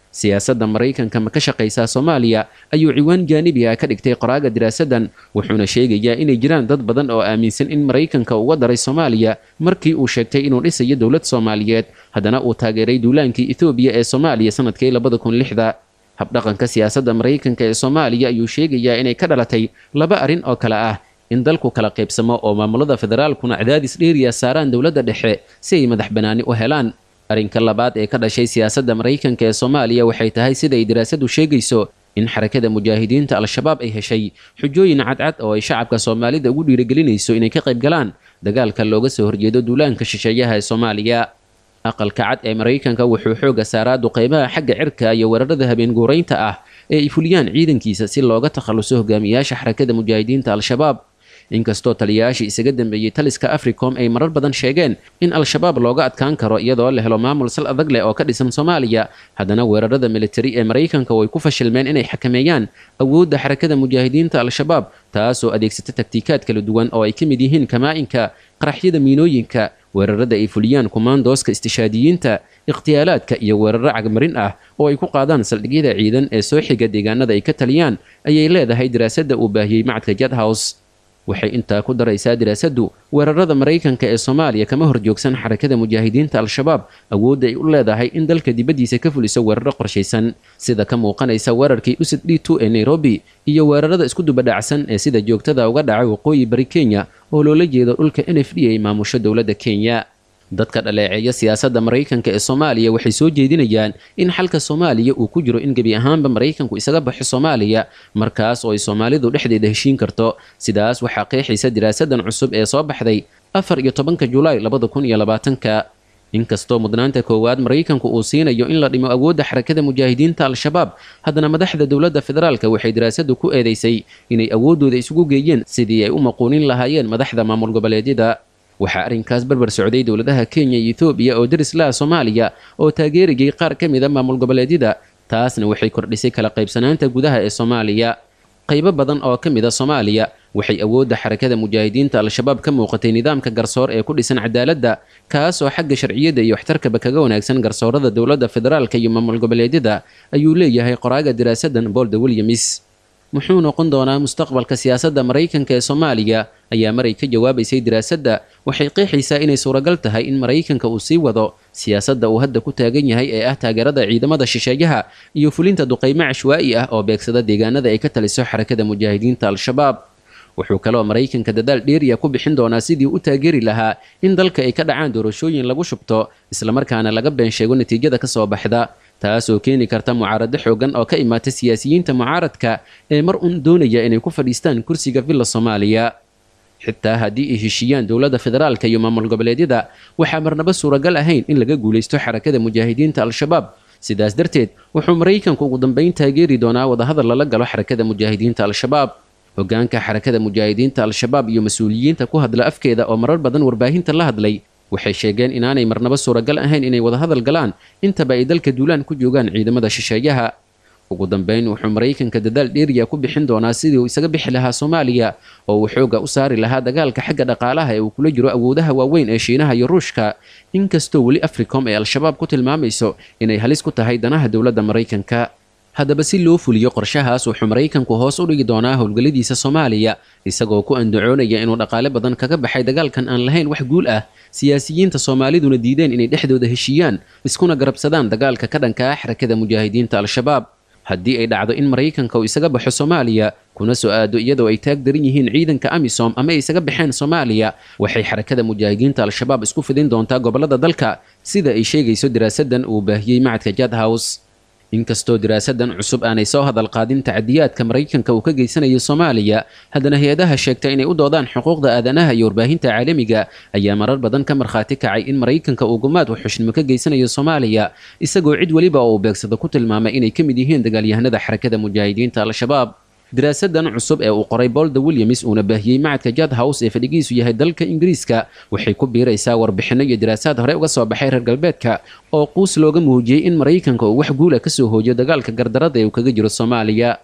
siyaasadda maraykanka ma ka shaqaysaa soomaaliya ayuu ciwaan jaanibi ah ka dhigtay qoraaga diraasaddan wuxuuna sheegayaa inay jiraan dad badan oo aaminsan in maraykanka uga daray soomaaliya markii uu sheegtay inuu dhisayo dowlad soomaaliyeed haddana uu taageeray duulaankii ethoobiya ee soomaaliya sanadkii labada kun lixda habdhaqanka siyaasadda maraykanka ee soomaaliya ayuu sheegayaa inay ka dhalatay laba arrin oo kale ah in dalku kala qaybsamo oo maamulada federaalkuna cadaadis dheeriya saaraan dowladda dhexe si ay madax bannaani u helaan arrinka labaad ee ka dhashay siyaasadda maraykanka ee soomaaliya waxay tahay sida ay daraasadu sheegayso in xarakada mujaahidiinta al-shabaab ay heshay xujooyin cadcad oo ay shacabka soomaalida ugu dhiirigelinayso inay ka qayb galaan dagaalka looga soo horjeedo duulaanka shisheeyaha ee soomaaliya aqalka cad ee maraykanka wuxuu xooga saaraa duqeymaha xagga cirka iyo weerarada habeen guuraynta ah ee ay fuliyaan ciidankiisa si looga takhaluso hogaamiyaasha xarakada mujaahidiinta al-shabaab inkastoo taliyayaashii isaga dambeeyey taliska africom ay marar badan sheegeen in al-shabaab looga adkaan karo iyadoo la helo maamul sal adag leh oo ka dhisan soomaaliya haddana weerarada militari ee maraykanka way ku fashilmeen inay xakameeyaan awoodda xarakada mujaahidiinta al-shabaab taasoo adeegsata taktiikaad kala duwan oo ay ka mid yihiin kamaa-inka qaraxyada miinooyinka weerarada ay fuliyaan kumaandooska istishaadiyiinta ikhtiyaalaadka iyo weeraro cagmarin ah oo ay ku qaadaan saldhigyada ciidan ee soo xiga deegaanada ay ka taliyaan ayay leedahay daraasadda uu baahiyey macadka jadhouse waxay intaa ku daraysaa diraasaddu weerarada maraykanka ee soomaaliya kama horjoogsan xarakada mujaahidiinta al-shabaab awoodda ay u leedahay in dalka dibaddiisa ka fuliso weeraro qorshaysan sida ka muuqanaysa weerarkii usad d two ee nairobi iyo weerarada isku dubadhacsan ee sida joogtada uga dhacay waqooyi bari kenya oo loola jeedo dhulka n f d ay maamusho dowladda kenya dadka dhaleeceeya siyaasadda maraykanka ee soomaaliya waxay soo jeedinayaan in xalka soomaaliya uu ku jiro in gebi ahaanba maraykanku isaga baxo soomaaliya markaas oo ay soomaalidu dhexdeeda heshiin karto sidaas waxaa qeexaysa diraasadan cusub ee soo baxday afar iyo tobanka julaay labada kun iyo labaatanka inkastoo mudnaanta koowaad maraykanku uu siinayo in la dhimo awoodda xarakada mujaahidiinta al-shabaab haddana madaxda dowladda federaalka waxay daraasadu ku eedeysay inay awooddooda isugu geeyeen sidii ay u maquunin lahaayeen madaxda maamul goboleedyada waxaa arrinkaas barbar socday dowladaha kenya iyo etoobiya oo deris laha soomaaliya oo taageerayay qaar ka mid a maamul goboleedyada taasna waxay kordhisay kala qaybsanaanta gudaha ee soomaaliya qaybo badan oo ka mid a soomaaliya waxay awoodda xarakada mujaahidiinta al-shabaab ka muuqatay nidaamka garsoor ee ku dhisan cadaaladda kaasoo xagga sharciyadda iyo waxtarkaba kaga wanaagsan garsoorada dowladda federaalka iyo maamul goboleedyada ayuu leeyahay qoraaga diraasadan bolda williams muxuu noqon doonaa mustaqbalka siyaasadda maraykanka ee soomaaliya ayaa maray ka jawaabaysay diraasadda waxay qeexaysaa inay suuragal tahay in maraykanka uu sii wado siyaasadda uu hadda ku taagan yahay ee ah taageerada ciidamada shisheeyaha iyo fulinta duqaymo cashwaa'i ah oo beegsada deegaanada ay ka taliso xarakada mujaahidiinta al-shabaab wuxuu kaloo maraykanka dadaal dheeriya ku bixin doonaa sidii u taageeri lahaa in dalka ay ka dhacaan doorashooyin lagu shubto islamarkaana laga been sheego natiijada ka soo baxda taasoo keeni karta mucaarado xoogan oo ka imaata siyaasiyiinta mucaaradka ee mar un doonaya inay ku fadhiistaan kursiga villa soomaaliya xitaa haddii ay heshiiyaan dowladda federaalka iyo maamul goboleedyada waxaa marnaba suuragal ahayn in laga guulaysto xarakada mujaahidiinta al-shabaab sidaas darteed wuxuu maraykanku ugu dambeyn taageeri doonaa wadahadal lala galo xarakada mujaahidiinta al-shabaab hogaanka xarakada mujaahidiinta al-shabaab iyo mas-uuliyiinta ku hadla afkeeda oo marar badan warbaahinta la hadlay waxay sheegeen inaanay marnaba suuragal ahayn inay wadahadal galaan intaba ay dalka duulaan ku joogaan ciidamada shisheeyaha ugu dambeyn wuxuu maraykanka dadaal dheeriya ku bixin doonaa sidii uu isaga bixi lahaa soomaaliya oo uu xooga u saari lahaa dagaalka xagga dhaqaalaha ee uu kula jiro awoodaha waaweyn ee shiinaha iyo ruushka inkastoo weli africom ee al-shabaab ku tilmaamayso inay halis ku tahay danaha dowladda maraykanka haddaba si loo fuliyo qorshahaas wuxuu maraykanku hoos u dhigi doonaa howlgalladiisa soomaaliya isagoo ku andacoonaya inuu dhaqaale badan kaga baxay dagaalkan aan lahayn wax guul ah siyaasiyiinta soomaaliduna diideen inay dhexdooda heshiiyaan iskuna garabsadaan dagaalka ka dhanka ah xarakada mujaahidiinta al-shabaab haddii ay dhacdo in maraykanka uu isaga baxo soomaaliya kuna soo aado iyadoo ay taag daran yihiin ciidanka amisom ama ay isaga baxeen soomaaliya waxay xarakada mujaahidiinta al-shabaab isku fidin doontaa gobollada dalka sida ay sheegayso diraasadan uu baahiyey macadka jadhouse inkastoo diraasadan cusub aanay soo hadal qaadin tacadiyaadka maraykanka uu ka geysanayo soomaaliya haddana hay-adaha sheegta inay u doodaan xuquuqda aadanaha iyo warbaahinta caalamiga ayaa marar badan ka markhaati kacay in maraykanka uu gumaad waxxushnimo ka geysanayo soomaaliya isagoo cid weliba oo uu beegsado ku tilmaamay inay ka mid yihiin dagaalyahanada xarakada mujaahidiinta al-shabaab diraasadan cusub ee uu qoray bolda williams uuna baahiyey macadka jadhouse ee fadhigiisu yahay dalka ingiriiska waxay ku biiraysaa warbixinno iyo diraasaad hore uga soo baxay reer galbeedka oo quus looga muujiyey in maraykanka uu wax guula kasoo hoojiyo dagaalka gardarada ee uu kaga jiro soomaaliya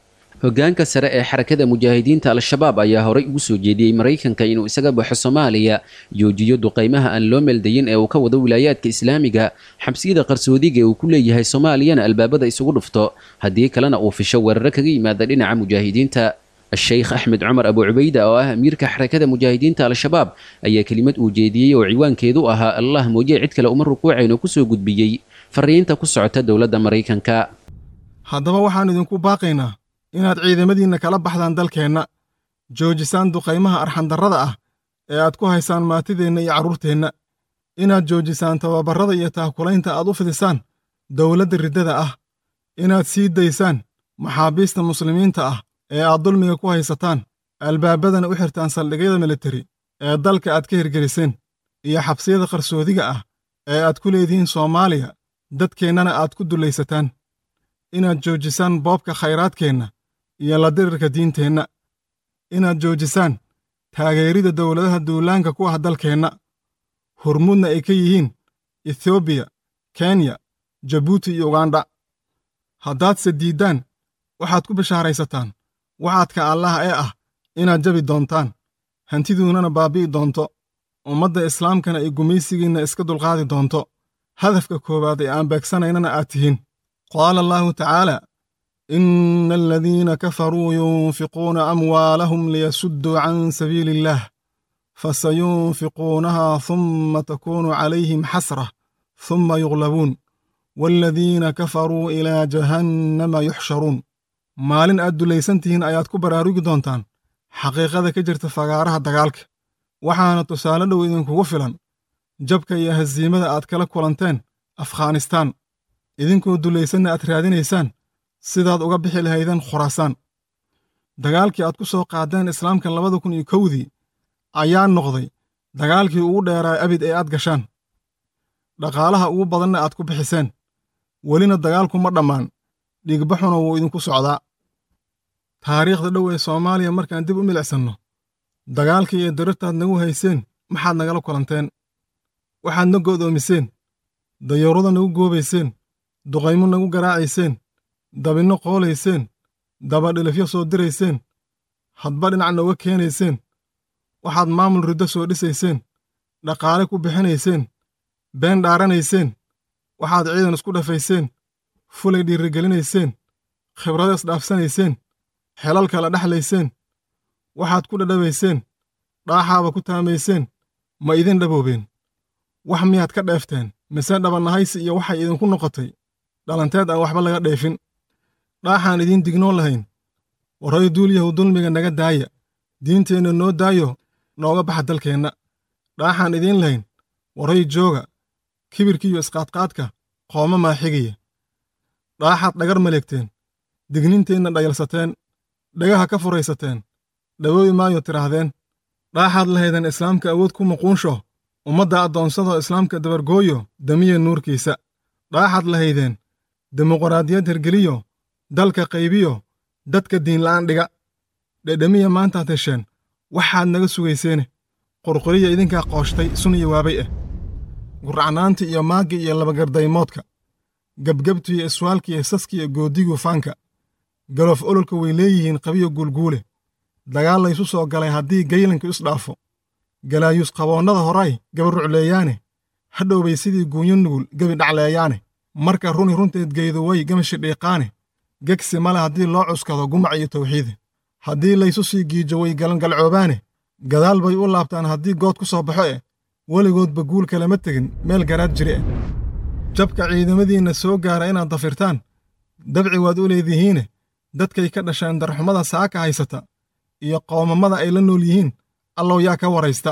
hoggaanka sare ee xarakada mujaahidiinta al-shabaab ayaa horay ugu soo jeediyey maraykanka inuu isaga baxo soomaaliya joojiyo duqaymaha aan loo meeldayin ee uu ka wado wilaayaadka islaamiga xabsiyada qarsoodiga ee uu ku leeyahay soomaaliyana albaabada isugu dhufto haddii kalena uu fisho weeraro kaga yimaada dhinaca mujaahidiinta sheekh axmed cumar abu cubayda oo ah amiirka xarakada mujaahidiinta al-shabaab ayaa kelimad uu jeediyey oo ciwaankeedu ahaa allah mooye cid kale uma rukuucayno kusoo gudbiyey fariinta ku socota dowladda maraykanka haddaba waxaan idinku baaqaynaa inaad ciidamadiinna kala baxdaan dalkeenna joojisaan duqaymaha arxandarrada ah ee aad ku haysaan maatideenna iyo carruurteenna inaad joojisaan tababarrada iyo taakulaynta aad u fidisaan dowladda riddada ah inaad sii daysaan maxaabiista muslimiinta ah ee aad dulmiga ku haysataan albaabadana u xirtaan saldhigyada militari ee dalka aad ka hirgeliseen iyo xabsiyada qarsoodiga ah ee aad ku leedihiin soomaaliya dadkeennana aad ku dullaysataan inaad joojisaan boobka khayraadkeenna iyo la dirirka diinteenna inaad joojisaan taageerida dowladaha duulaanka ku ah dalkeenna hurmudna ay ka yihiin etoobiya kenya jabuuti iyo ugandha haddaadse diiddaan waxaad ku bishaaraysataan waxaadka allaah ee ah inaad jabi doontaan hantiduunnana baabbi'i doonto ummadda islaamkana ay gumaysigiinna iska dulqaadi doonto hadafka koowaad ee aan beegsanaynana aad tihiin qaala allaahu tacaala ina aladiina kafaruu yunfiquuna amwaalahum liyasudduu can sabiili illaah fasayunfiquunaha humma takuunu calayhim xasrah humma yuglabuun waaladiina kafaruu ilaa jahannama yuxsharuun maalin aad dulaysan tihiin ayaad ku baraarugi doontaan xaqiiqada ka jirta fagaaraha dagaalka waxaana tusaale dhow idinkugu filan jabka iyo hasiimada aad kala kulanteen afghanistaan idinkoo dulaysanna aad raadinaysaan sidaad uga bixi lahaydeen khuraasaan dagaalkii aad ku soo qaadeen islaamka labada kun iyo kowdii ayaa noqday dagaalkii ugu dheeraa abid ee aad gashaan dhaqaalaha ugu badanna aad ku bixiseen welina dagaalku ma dhammaan dhiigbaxuna wuu idinku socdaa taariikhda dhow ee soomaaliya markaan dib u milicsanno dagaalkii iyo darirtaad nagu hayseen maxaad nagala kulanteen waxaad na go'doomiseen dayarada nagu goobayseen duqaymo nagu garaacayseen dabinno qoolayseen dabadhilifyo soo dirayseen hadba dhinac nooga keenayseen waxaad maamul riddo soo dhisayseen dhaqaale ku bixinayseen been dhaaranayseen waxaad ciidan isku dhafayseen fulay dhiirigelinayseen khibrado isdhaafsanayseen xelal kala dhexlayseen waxaad ku dhadhabayseen dhaaxaaba ku taamayseen ma idin dhaboobeen wax miyaad ka dheefteen mise dhabannahaysi iyo waxay idinku noqotay dhalanteed aan waxba laga dheefin dhaaxaan idiin dignoon lahayn warray duulyahu dulmiga naga daaya diinteenna noo daayo nooga baxa dalkeenna dhaaxaan idiin lahayn warray jooga kibirkiiyo isqaadqaadka qooma maaxigaya dhaaxaad dhagar maleegteen digninteenna dhayalsateen dhagaha ka furaysateen dhawoobi maayo tidhaahdeen dhaaxaad lahaydeen islaamka awood ku muquunsho ummadda addoonsadoo islaamka dabargooyo damiya nuurkiisa dhaaxaad lahaydeen dimuqraadiyad hergeliyo dalka qaybiyo dadka diinla'aan dhiga dhedhemiya maantaad hesheen waxaad naga sugayseene qurquriya idinkaa qooshtay sun iyo waabay ah guracnaanta iyo maagga iyo labagardaymoodka gebgebtu iyo iswaalka iyo saska iyo goodigu faanka galoof ololka way leeyihiin qabiyo guulguule dagaal laysu soo galay haddii gaylanku isdhaafo galaayuus qaboonnada horay gabarucleeyaane hadhowbay sidii guunyo nugul gebi dhacleeyaane marka runi runteed geydu way gamashi dhiiqaane gegsi male haddii loo cuskado gumac iyo tawxiide haddii laysu sii giijo way galangalcoobaane gadaal bay u laabtaan haddii good ku soo baxo eh weligoodba guul kalama tegin meel garaad jiri ah jabka ciidamadiinna soo gaara inaad dafirtaan dabci waad u leedihiine dadkay ka dhasheen darxumada saaka haysata iyo qoomamada ay la nool yihiin allow yaa ka waraysta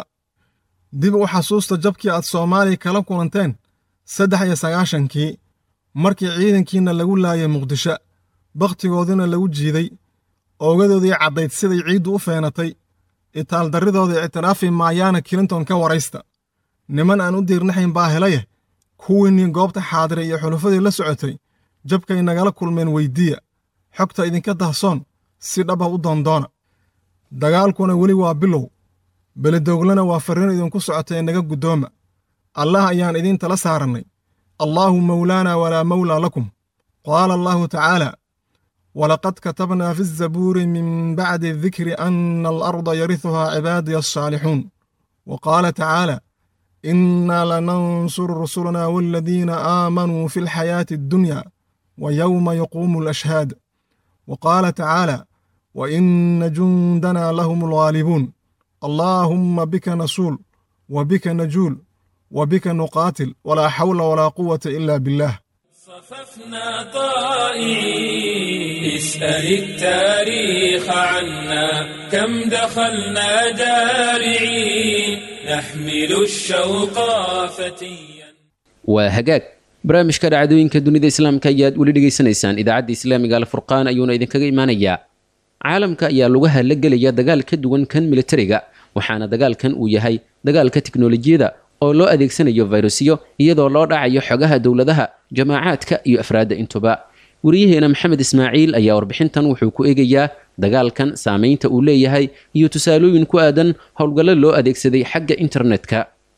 dib u xasuusta jabkii aad soomaaliya kala kulanteen saddex iyo sagaashankii markii ciidankiinna lagu laayay muqdisho bakhtigoodina lagu jiiday oogadoodii caddayd siday ciiddu u feenatay itaaldarridooda ictiraafi maayaana kilinton ka waraysta niman aan u diirnaxayn baa helaye kuwiinnii goobta xaadiray iyo xulufadii la socotay jabkay nagala kulmeen weyddiiya xogta idinka dahsoon si dhaba u doondoona dagaalkuna weli waa bilow belidoglana waa farriin idinku socota ee naga guddooma allah ayaan idiin tala saarannay allaahu mawlaana walaa mawlaa lakum qaala allaahu tacaala ولقد كتبنا في الزبور من بعد الذكر أن الأرض يرثها عبادي الصالحون وقال تعالى إنا لننصر رسلنا والذين آمنوا في الحياة الدنيا ويوم يقوم الأشهاد وقال تعالى وإن جندنا لهم الغالبون اللهم بك نصول وبك نجول وبك نقاتل ولا حول ولا قوة إلا بالله صففنا طائعين اسأل التاريخ عنا كم دخلنا جارعين نحمل الشوق فتيا waa hagaag barnaamijka dhacdooyinka dunida islaamka ayaad weli dhegaysanaysaan idaacadda islaamiga alfurqaan ayuuna idinkaga imaanayaa caalamka ayaa lugaha la gelaya dagaal ka duwan kan militariga waxaana dagaalkan uu yahay dagaalka tiknolojiyada oo loo adeegsanayo fayrusyo iyadoo loo dhacayo xogaha dowladaha jamaacaadka iyo afraadda intuba wariyaheena maxamed ismaaciil ayaa warbixintan wuxuu ku eegayaa dagaalkan saamaynta uu leeyahay iyo tusaalooyin ku aadan howlgallo loo adeegsaday xagga internetka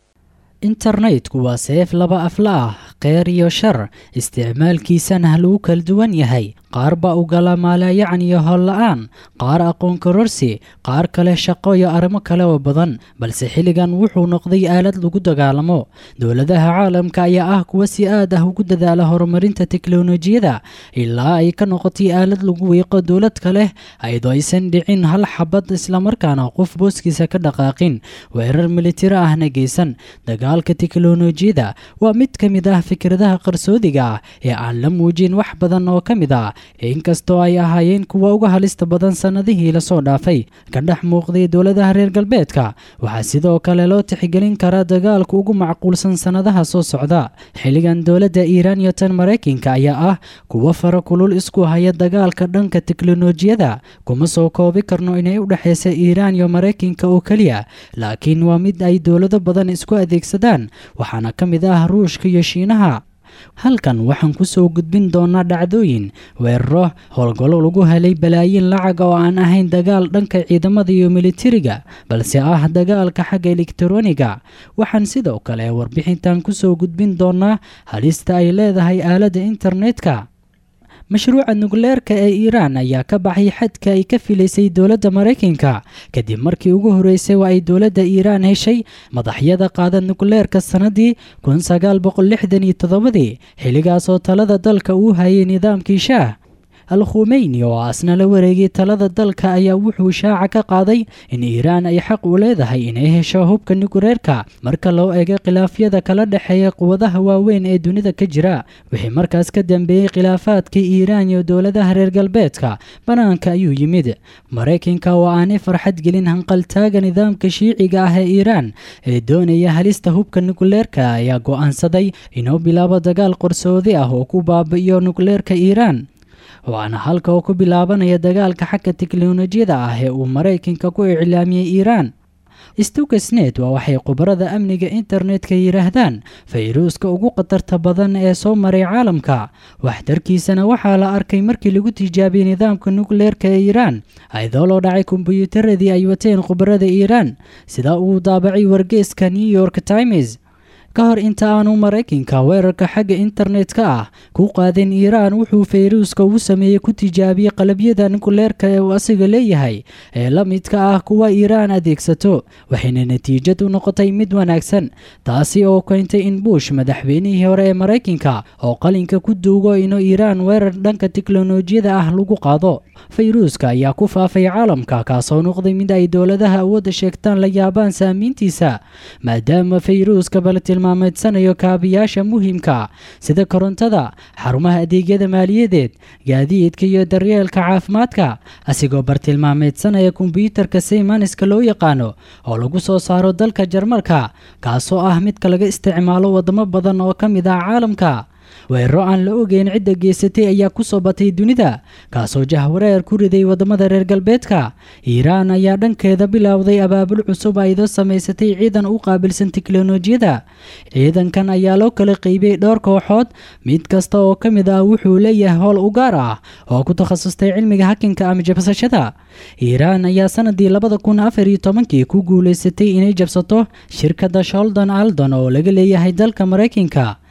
internetku waa seef laba afla ah kheyr iyo shar isticmaalkiisana lagu kala duwan yahay qaar baa u gala maalayacan iyo holla-aan qaar aqoon kororsi qaar kale shaqo iyo arrimo kale oo badan balse xilligan wuxuu noqday aalad lagu dagaalamo dowladaha caalamka ayaa ah kuwa si aad ah ugu dadaala horumarinta teknolojiyada ilaa ay ka noqotay aalad lagu wiiqo dowlad kaleh ayadoo aysan dhicin hal xabad islamarkaana qof booskiisa ka dhaqaaqin weerar militari ahna geysan dagaalka teknolojiyada waa mid ka mid ah fikradaha qarsoodiga ah ee aan la muujin wax badan oo ka mid ah inkastoo ay ahaayeen kuwa uga halista badan sannadihii lasoo dhaafay ka dhex muuqday dowladaha reer galbeedka waxaa sidoo kale loo tixgelin karaa dagaalka ugu macquulsan sannadaha soo socda xilligan dowladda iiraan iyo tan maraykanka ayaa ah kuwa fara kulul isku haya dagaalka dhanka teknolojiyada kuma soo koobi karno inay u dhexaysa iiraan iyo maraykanka oo keliya laakiin waa mid ay dowlado badan isku adeegsadaan waxaana ka mid ah ruushka iyo shiinaha halkan waxaan ku soo gudbin doonaa dhacdooyin weeraro howlgallo lagu helay balaayiin lacag oo aan ahayn dagaal dhanka ciidamada iyo militariga balse ah dagaalka xagga elektaroniga waxaan sidoo kale warbixintan ku soo gudbin doonaa halista ay leedahay aaladda internetka mashruuca nukleerka ee iiraan ayaa ka baxay xadka ay ka filaysay dowladda maraykanka kadib markii ugu horreysay waa ay dowladda iiraan heshay madaxyada qaada nukleerka sannadii kun sagaal boqol lixdan iyo toddobadii xilligaasoo talada dalka uu hayay nidaamkii shaah al khumeyni oo asna la wareegay talada dalka ayaa wuxuu shaaca ka qaaday in iiraan ay xaq u leedahay inay hesho hubka nukleerka marka loo eego khilaafyada kala dhexeeya quwadaha waaweyn ee dunida ka jira wixii markaas ka dambeeyey khilaafaadkii iiraan iyo dowladaha reer galbeedka bannaanka ayuu yimid maraykanka oo aanay farxad gelin hanqaltaaga nidaamka shiiciga ah ee iiraan ee doonaya halista hubka nukleerka ayaa go'aansaday inuu bilaabo dagaal qarsoodi ah oo ku baabi'iyo nukleerka iiraan waana halka oo ku bilaabanaya dagaalka xagga teknolojiyada ah ee uu maraykanka ku iclaamiyey iiraan stukasnet waa waxay khubarada amniga internetka yidhaahdaan fayruuska ugu khatarta badan ee soo maray caalamka waxtarkiisana waxaa la arkay markii lagu tijaabiyey nidaamka nukleerka ee iiraan ayadoo loo dhacay kombyuutaradii ay wateen khubarada iiraan sida uu daabacay wargeeska new york times ka hor inta aanu maraykanka weerarka xagga internetka ah ku qaadin iiraan wuxuu fayruuska uu sameeyey ku tijaabiyey qalabyada nukleerka ee uu asiga leeyahay ee la midka ah kuwa iiraan adeegsato waxayna natiijad u noqotay mid wanaagsan taasi oo keentay in buush madaxweynihii hore ee maraykanka oo qalinka ku duugo inuu iiraan weerar dhanka teknolojiyada ah lagu qaado fayruuska ayaa ku faafay caalamka kaasoo noqday mid ay dowladaha awoodda sheegtaan la yaabaan saamiintiisa maadaama fayruuska bala tilmaameedsanayo kaabiyaasha muhiimka sida korontada xarumaha adeegyada maaliyadeed gaadiidka iyo daryeelka caafimaadka asigoo bartilmaameedsanaya kombyuutarka saymanska loo yaqaano oo lagu soo saaro dalka jarmalka kaasoo ah midka laga isticmaalo wadamo badan oo ka mid ah caalamka weeraro aan la ogeyn cidda geysatay ayaa ku soo batay dunida kaasoo jahwareer ku riday wadamada reer galbeedka iiraan ayaa dhankeeda bilowday abaabul cusub ayadoo samaysatay ciidan u qaabilsan teknolojiyada ciidankan ayaa loo kala qeybiyey dhowr kooxood mid kasta oo ka mid ah wuxuu leeyahay howl u gaar ah oo ku takhasustay cilmiga hakinka ama jabsashada iiraan ayaa sanadii labada kun afar iyo tobankii ku guulaysatay inay jabsato shirkadda sholdon aldon oo laga leeyahay dalka maraykanka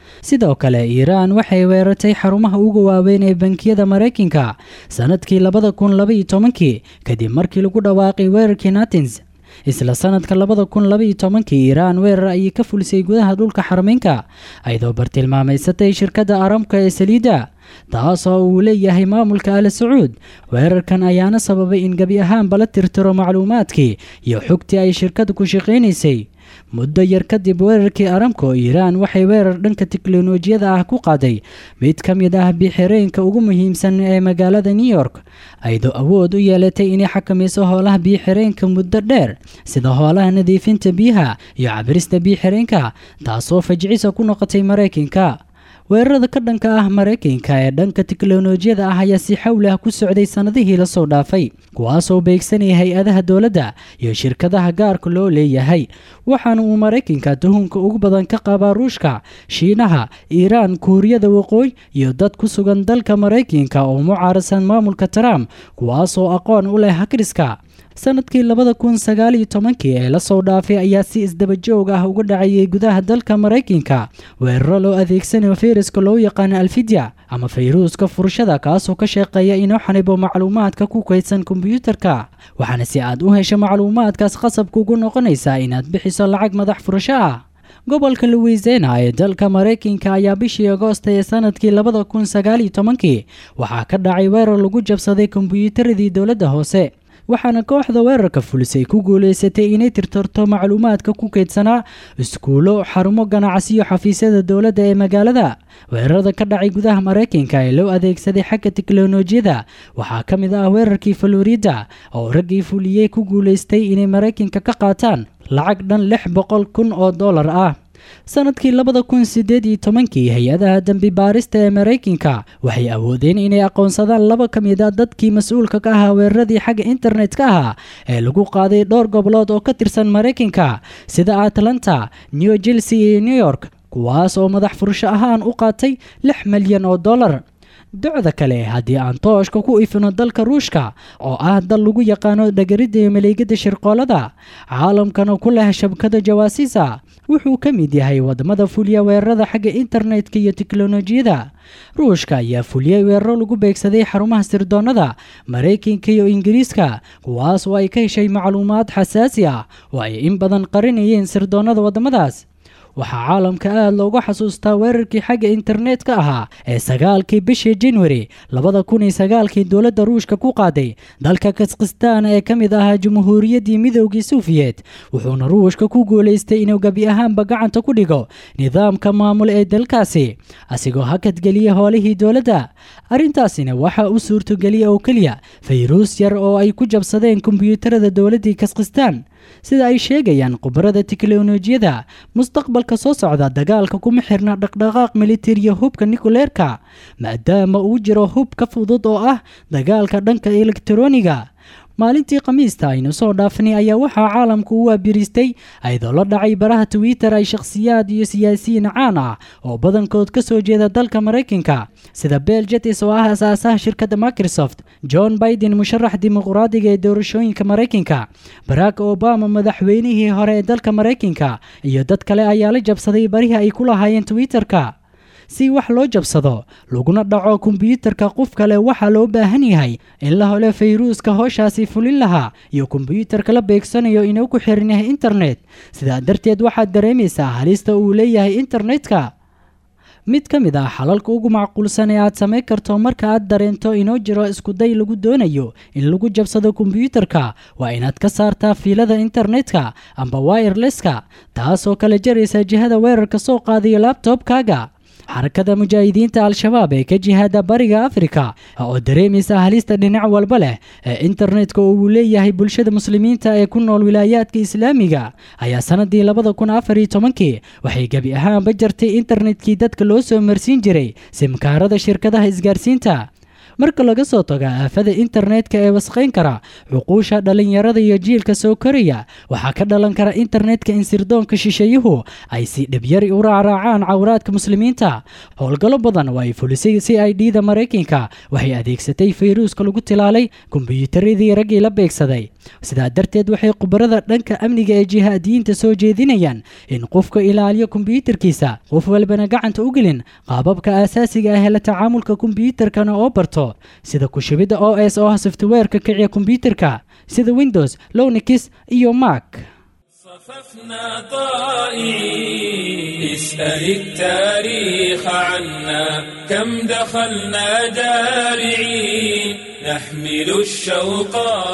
sidoo kale iiraan waxay weerartay xarumaha ugu waaweyn ee bankiyada maraykanka sannadkii labada kun labaiyo tobankii kadib markii lagu dhawaaqay weerarkii natins isla sanadka labada kun labaiyo tobankii iiraan weerar ayay ka fulisay gudaha dhulka xarameynka ayadoo bartilmaameysatay shirkadda aramka ee saliidda taasoo uu leeyahay maamulka al sacuud weerarkan ayaana sababay in gebi ahaanba la tirtiro macluumaadkii iyo xogtii ay shirkadda ku shaqaynaysay muddo yar kadib weerarkii aramko iiraan waxay weerar dhanka teknolojiyada ah ku qaaday mid ka mid ah bixireenka ugu muhiimsan ee magaalada new york ayadoo awood u yeelatay inay xakamayso hoolaha biixireenka muddo dheer sida hoolaha nadiifinta biyaha iyo cabirista biixireenka taasoo fajicisa ku noqotay maraykanka weerarada ka dhanka ah maraykanka ee dhanka teknolojiyada ah ayaa si xawli ah ku socday sannadihii lasoo dhaafay kuwaasoo beegsanaya hay-adaha dowladda iyo shirkadaha gaarka loo leeyahay waxaana uu maraykanka tuhunka ugu badan ka qabaa ruushka shiinaha iiraan kuuriyada waqooyi iyo dad ku sugan dalka maraykanka oo mucaarasan maamulka trump kuwaasoo aqoon u leh hakriska sanadkii labada kun sagaaliyo tobankii ee lasoo dhaafay ayaa si isdabajoog ah uga dhacayay gudaha dalka maraykanka weeraro loo adeegsanayo fayraska loo yaqaano alfidya ama fayruuska furashada kaasoo ka shaqeeya inuu xanibo macluumaadka ku kaydsan kombiyuutarka waxaana si aad u hesho macluumaadkaas qasabka ugu noqonaysaa inaad bixiso lacag madax furasho ah gobolka louisena ee dalka maraykanka ayaa bishii agoosta ee sanadkii labada kun sagaaliyo tobankii waxaa ka dhacay weerar lagu jabsaday kombiyuutaradii dowladda hoose waxaana kooxda weerarka fulisay ku guulaysatay inay tirtirto macluumaadka ku keydsanaa iskuulo xarumo ganacsiyo xafiisyada dowladda ee magaalada weerarada ka dhacay gudaha maraykanka ee loo adeegsaday xagga teknolojiyada waxaa ka mid ah weerarkii florida oo raggii fuliyey ku guulaystay inay maraykanka ka qaataan lacag dhan lix boqol kun oo dollar ah sanadkii labada kun sideed iyo tobankii hay-adaha dembi baarista ee maraykanka waxay awoodeen inay aqoonsadaan laba ka mid a dadkii mas-uulka ka ahaa weeraradii xagga internet-ka ahaa ee lagu qaaday dhowr gobolood oo ka tirsan maraykanka sida atlanta new jersey iyo new york kuwaas oo madax furasho ahaan u qaatay lix milyan oo dollar docda kale haddii aan tooshka ku ifino dalka ruushka oo ah dal lagu yaqaano dhagaridda iyo maleegada shirqoolada caalamkana ku leh shabkada jawaasiisa wuxuu ka mid yahay wadamada fuliya weerarada xagga internetka iyo teknolojiyada ruushka ayaa fuliyey weeraro lagu beegsaday xarumaha sirdoonada maraykanka iyo ingiriiska kuwaas oo ay ka heshay macluumaad xasaasi ah oo ay in badan qarinayeen sirdoonada wadamadaas waxaa caalamka aada loogu xasuustaa weerarkii xagga internet-ka ahaa ee sagaalkii bishii januari labada kun iyo sagaalkii dowladda ruushka ku qaaday dalka kaskhistaan ee ka mid ahaa jumhuuriyaddii midoogii suufiyeed wuxuuna ruushka ku guulaystay inuu gebi ahaanba gacanta ku dhigo nidaamka maamul ee dalkaasi asigoo hakadgeliya hoolihii dowladda arrintaasina waxaa u suurtogeliya oo keliya fayruus yar oo ay ku jabsadeen kombiyuutarada dowladdii kaskhistaan sida ay sheegayaan khubarada teknolojiyada mustaqbalka soo socda dagaalka kuma xirna dhaqdhaqaaq militariya hubka nikuleerka maadaama uu jiro hub ka fudud oo ah dagaalka dhanka elektroniga maalintii khamiista aynu soo dhaafnay ayaa waxaa caalamku u waabiristay ayadoo la dhacay baraha twitter ay shakhsiyaad iyo siyaasiyiin caan ah oo badankood ka soo jeeda dalka maraykanka sida bel jetis oo ah asaasaha shirkadda microsoft john biden musharax dimuqraadiga ee doorashooyinka maraykanka barack obama madaxweynihii hore ee dalka maraykanka iyo dad kale ayaa la jabsaday barihii ay ku lahaayeen twitter-ka si wax loo jabsado laguna dhaco kombiyuutarka qof kale waxaa loo baahan yahay in la helo fayruuska howshaasi fulin lahaa iyo kombiyuutarka la beegsanayo inuu ku xiran yahay internet sidaa darteed waxaad dareemaysaa halista uu leeyahay internetka mid ka mid ah xalalka ugu macquulsan ee aad samayn karto marka aad dareento inuu jiro iskuday lagu doonayo in lagu jabsado kombiyuutarka waa inaad ka saartaa fiilada internetka amba wireleska taasoo kala jaraysa jihada weerarka soo qaadayo labtobkaaga xarakada mujaahidiinta al-shabaab ee ka jihaada bariga afrika oo dareemaysa halista dhinac walba leh ee internetka oo uu leeyahay bulshada muslimiinta ee ku nool wilaayaadka islaamiga ayaa sanadii labada kun afar iyo tobankii waxay gebi ahaanba jartay internetkii dadka loo soo marsiin jiray simkaarada shirkadaha isgaarsiinta marka laga soo tago aafada internetka ee wasqayn kara xuquusha dhallinyarada iyo jiilka soo koraya waxaa ka dhalan kara internetka in sirdoonka shisheeyuhu ay si dhibyari u raacraacaan cawraadka muslimiinta howlgallo badan oo ay fulisay si ay dhiida maraykanka waxay adeegsatay fayruuska lagu tilaalay kombiyuutaradii raggii la beegsaday sidaa darteed waxay khubarada dhanka amniga ee jihaadiyiinta soo jeedinayaan in qofka ilaaliyo kombiyuutarkiisa qof walbana gacanta u gelin qaababka aasaasiga ah ee la tacaamulka kombiyuutarkana oo barto sida kushubidda o s oo ah softweerka kiciya kombiyuutarka sida windows lownix iyo mac صففنا طائعين اسأل التاريخ عنا كم دخلنا جارعين نحمل الشوق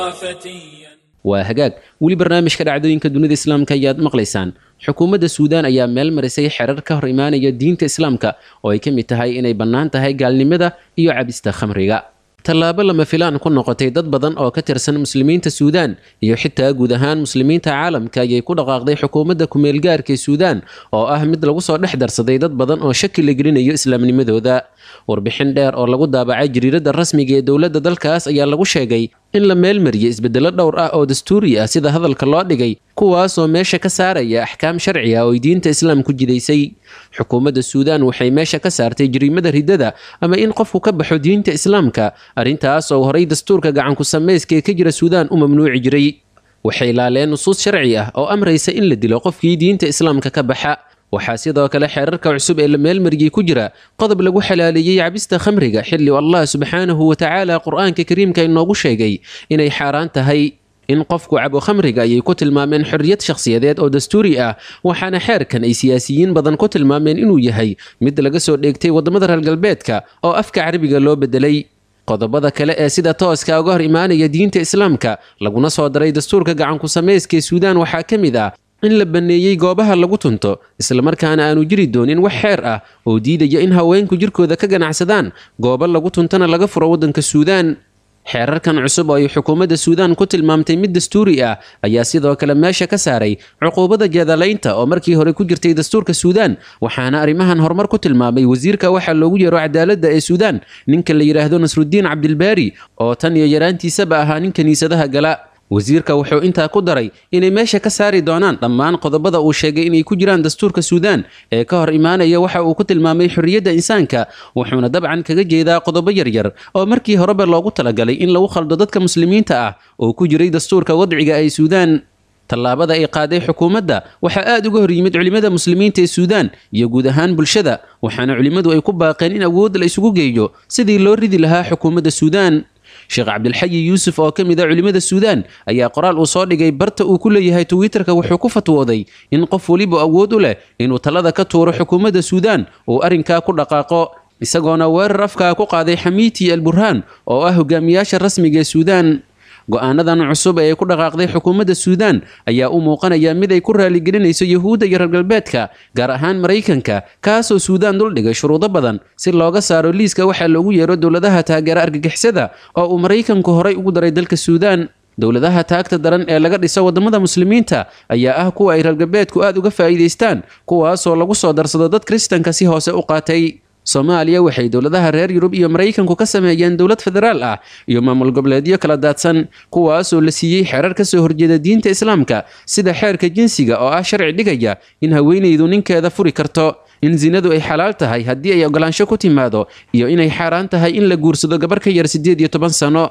فتيا waa hagaag weli barnaamijka dhacdooyinka dunida islaamka ayaad maqlaysaan xukuumadda suudaan ayaa meel marisay xerar ka hor imaanaya diinta islaamka oo ay ka mid tahay inay bannaan tahay gaalnimada iyo cabista khamriga tallaabo lama filaan ku noqotay dad badan oo ka tirsan muslimiinta suudaan iyo xitaa guud ahaan muslimiinta caalamka ayay ku dhaqaaqday xukuumadda kumeelgaarka ee suudaan oo ah mid lagu soo dhex darsaday dad badan oo shaki la gelinayo islaamnimadooda warbixin dheer oo lagu daabacay jariiradda rasmiga ee dowladda dalkaas ayaa lagu sheegay in la meelmariyey isbeddelo dhowr ah oo dastuuri ah sida hadalka loo dhigay kuwaasoo meesha ka saaraya axkaam sharci ah oo ay diinta islaam ku jidaysay xukuumadda suudaan waxay meesha ka saartay jariimada riddada ama in qofku ka baxo diinta islaamka arrintaas oo horay dastuurka gacanku samayska ee ka jira suudaan u mamnuuci jiray waxay laaleen nusuus sharci ah oo amraysa in la dilo qofkii diinta islaamka ka baxa waxaa sidoo kale xeerarka cusub ee la meelmariyey ku jira qodob lagu xalaaleeyey cabista khamriga xilli allah subxaanahu wa tacaala qur-aanka kariimka inoogu sheegay inay xaaraan tahay in qofku cabo khamriga ayay ku tilmaameen xorriyad shakhsiyadeed oo dastuuri ah waxaana xeerkan ay siyaasiyiin badan ku tilmaameen inuu yahay mid laga soo dheegtay waddamada reer galbeedka oo afka carabiga loo bedelay qodobada kale ee sida tooska uga hor imaanaya diinta islaamka laguna soo daray dastuurka gacanku samayska ee suudaan waxaa ka mid ah in la banneeyey goobaha lagu tunto islamarkaana aanu jiri doonin wax xeer ah oo diidaya in haweenku jirkooda ka ganacsadaan goobo lagu tuntana laga furo waddanka suudaan xeerarkan cusub oo ay xukuumadda suudaan ku tilmaamtay mid dastuuri ah ayaa sidoo kale meesha ka saaray cuquubada jeedalaynta oo markii hore ku jirtay dastuurka suudaan waxaana arrimahan horumar ku tilmaamay wasiirka waxaa loogu yeero cadaaladda ee suudaan ninka la yidhaahdo nasrudiin cabdilbaari oo tan iyo yaraantiisaba ahaa nin kiniisadaha gala wasiirka wuxuu intaa ku daray inay meesha ka saari doonaan dhammaan qodobada uu sheegay inay ku jiraan dastuurka suudaan ee ka hor imaanaya waxa uu ku tilmaamay xorriyadda insaanka wuxuuna dabcan kaga jeedaa qodobo yaryar oo markii horeba loogu talagalay in lagu khaldo dadka muslimiinta ah oo ku jiray dastuurka wadciga ee suudaan tallaabada ay qaaday xukuumadda waxaa aad uga hor yimid culimmada muslimiinta ee suudaan iyo guud ahaan bulshada waxaana culimmadu ay ku baaqeen in awood la isugu geeyo sidii loo ridi lahaa xukuumadda suudaan sheekh cabdilxayi yuusuf oo ka mid a culimmada suudaan ayaa qoraal uu soo dhigay barta uu ku leeyahay twitterka wuxuu ku fatwooday in qof weliba awood u leh inuu talada ka tuuro xukuumadda suudaan uu arrinkaa ku dhaqaaqo isagoona weerar afkaa ku qaaday xamiiti al burhaan oo ah hogaamiyaasha rasmiga ee suudaan go-aanadan cusub ee ay ku dhaqaaqday xukuumadda suudaan ayaa u muuqanaya mid ay ku raaligelinayso yuhuudda iyo reer galbeedka gaar ahaan maraykanka kaasoo suudaan duldhigay shuruudo badan si looga saaro liiska waxaa loogu yeero dowladaha taageera argagixisada oo uu maraykanku horay ugu daray dalka suudaan dowladaha taagta daran ee laga dhiso waddamada muslimiinta ayaa ah kuwa ay reer galbeedku aad uga faa'iidaystaan kuwaasoo lagu soo darsado dad kristanka si hoose u qaatay soomaaliya waxay dowladaha reer yurub iyo maraykanku ka sameeyeen dowlad federaal ah iyo maamul goboleedyo kala daadsan kuwaasoo la siiyey xerar ka soo horjeeda diinta islaamka sida xeerka jinsiga oo ah sharci dhigaya in haweenaydu ninkeeda furi karto in sinadu ay xalaal tahay haddii ay ogolaansho ku timaado iyo inay xaaraan tahay in la guursado gabar ka yar siddeed iyo toban sano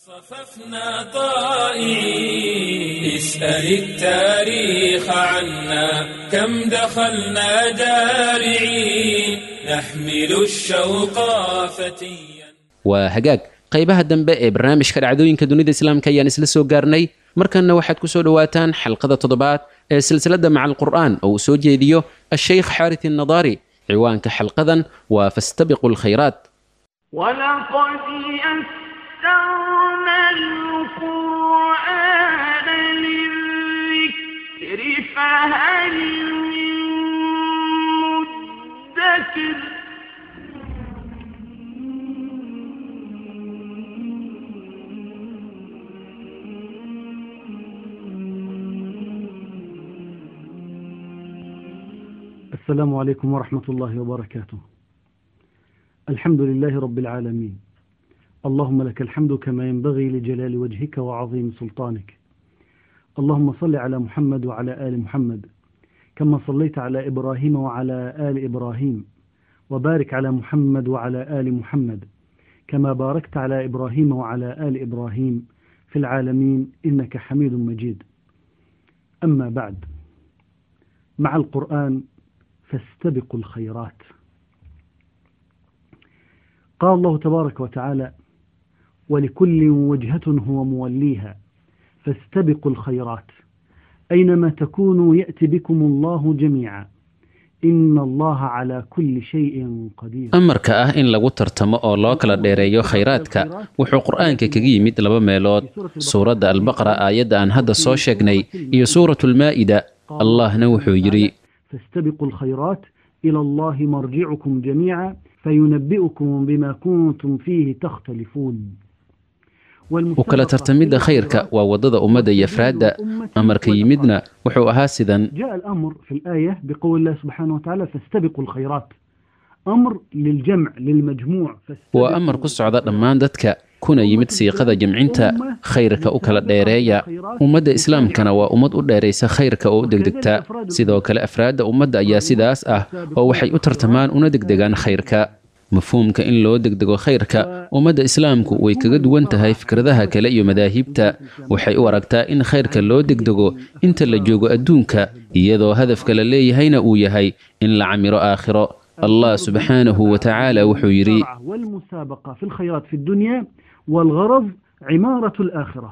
صففنا طائعين اسأل التاريخ عنا كم دخلنا جارعين نحمل الشوق فتيا waa hagaag qaybaha dambe ee barnaamijka dhacdooyinka dunida islaamka ayaan isla soo gaarnay markanna waxaad ku soo dhowaataan xalqada toddobaad ee silsiladda maca alqur'aan oo uu soo jeediyo asheykh xaarit innadaari ciwaanka xalqadan waa fastabiqu lkhayraat ولقد يسرنا القرآن للذكر فهل من مدكر السلام عليكم ورحمة الله وبركاته الحمد لله رب العالمين اللهم لك الحمد كما ينبغي لجلال وجهك وعظيم سلطانك اللهم صل على محمد وعلى آل محمد كما صليت على إبراهيم وعلى آل إبراهيم وبارك على محمد وعلى آل محمد كما باركت على إبراهيم وعلى آل إبراهيم في العالمين إنك حميد مجيد أما بعد مع القرآن فاستبقوا الخيرات قال الله تبارك وتعالى ولكل وجهة هو موليها فاستبقوا الخيرات أينما تكونوا يأتي بكم الله جميعا إن الله على كل شيء قدير amarka ah in lagu tartamo oo loo kala dheereeyo khayraadka wuxuu qur'aanka kaga yimid laba meelood suuradda albaqara aayadda aan hadda soo sheegnay iyo suuratu lmaa'ida allahna wuxuu yidhi فاستبقوا الخيرات إلى الله مرجعكم جميعا فينبئكم بما كنتم فيه تختلفون u kala tartamidda khayrka waa waddada ummadda iyo afraadda amarka yimidna wuxuu ahaa sidan جاء الأمر في الآية بقول الله سبحانه وتعالى فاستبقوا الخيرات أمر للجمع للمجموع waa amar ku socda dhammaan dadka kuna yimid siiqada jamcinta khayrka u kala dheereeya ummadda islaamkana waa ummad u dheeraysa khayrka oo u degdegta sidoo kale afraadda ummadda ayaa sidaas ah oo waxay u tartamaan una degdegaan khayrka mafhuumka in loo degdego khayrka ummadda islaamku way kaga duwan tahay fikradaha kale iyo madaahibta waxay u aragtaa in khayrka loo degdego inta la joogo adduunka iyadoo hadafka la leeyahayna uu yahay in la camiro aakhiro allah subxaanahu wa tacaala wuxuu yidhi والمسابقة في الخيرات في الدنيا والغرض عمارة الآخرة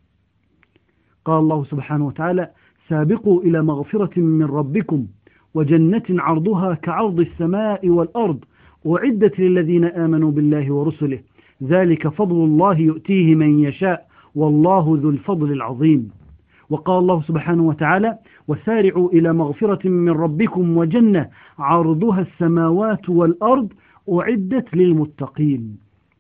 قال الله سبحانه وتعالى سابقوا إلى مغفرة من ربكم وجنة عرضها كعرض السماء والأرض أعدت للذين آمنوا بالله ورسله ذلك فضل الله يؤتيه من يشاء والله ذو الفضل العظيم وقال الله سبحانه وتعالى وسارعوا إلى مغفرة من ربكم وجنة عرضها السماوات والأرض أعدت للمتقين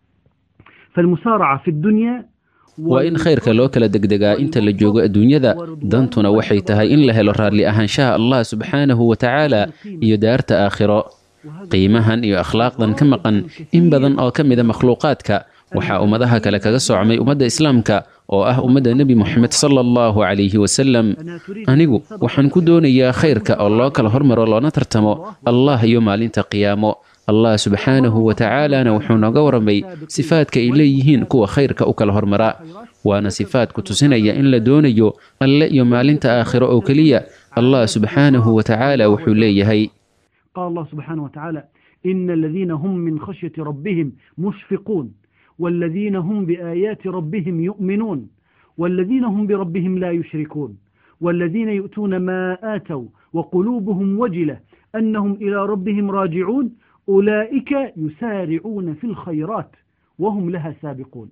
فالمسارعة في الدنيا waa in khayrka loo kala degdegaa inta la joogo adduunyada dantuna waxay tahay in la helo raalli ahaanshaha allah subxaanahu wa tacaala iyo daarta aakhiro qiimahan iyo akhlaaqdan ka maqan in badan oo ka mida makhluuqaadka waxaa ummadaha kale kaga soocmay ummadda islaamka oo ah ummadda nebi moxamed sala allahu calayhi wasalam anigu waxaan ku doonayaa khayrka oo loo kala hormaro loona tartamo allah iyo maalinta qiyaamo allah subxaanahu wa tacaalana wuxuu nooga warramay sifaadka ay leeyihiin kuwa khayrka u kala hormara waana sifaad ku tusinaya in la doonayo alle iyo maalinta aakhiro oo keliya allah subxaanahu wa tacaala wuxuu leeyahay قال الله سبحانه وتعالى إن الذين هم من خشية ربهم مشفقون والذين هم بآيات ربهم يؤمنون والذين هم بربهم لا يشركون والذين يؤتون ما آتوا وقلوبهم وجلة أنهم إلى ربهم راجعون أولئك يسارعون في الخيرات وهم لها سابقون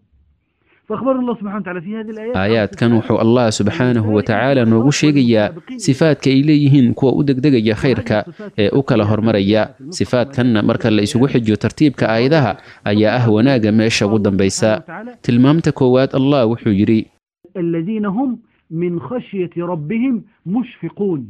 فأخبر الله سبحانه وتعالى في هذه الآيات aayaadkan wuxuu allah subxaanahu wa tacaala noogu sheegayaa sifaadka ay leeyihiin kuwa u degdegaya khayrka ee u kala hormaraya sifaadkanna marka la isugu xijiyo tartiibka aayadaha ayaa ah wanaagga meesha ugu dambaysa tilmaamta koowaad allah wuxuu yidhi الذين هم من خشية ربهم مشفقون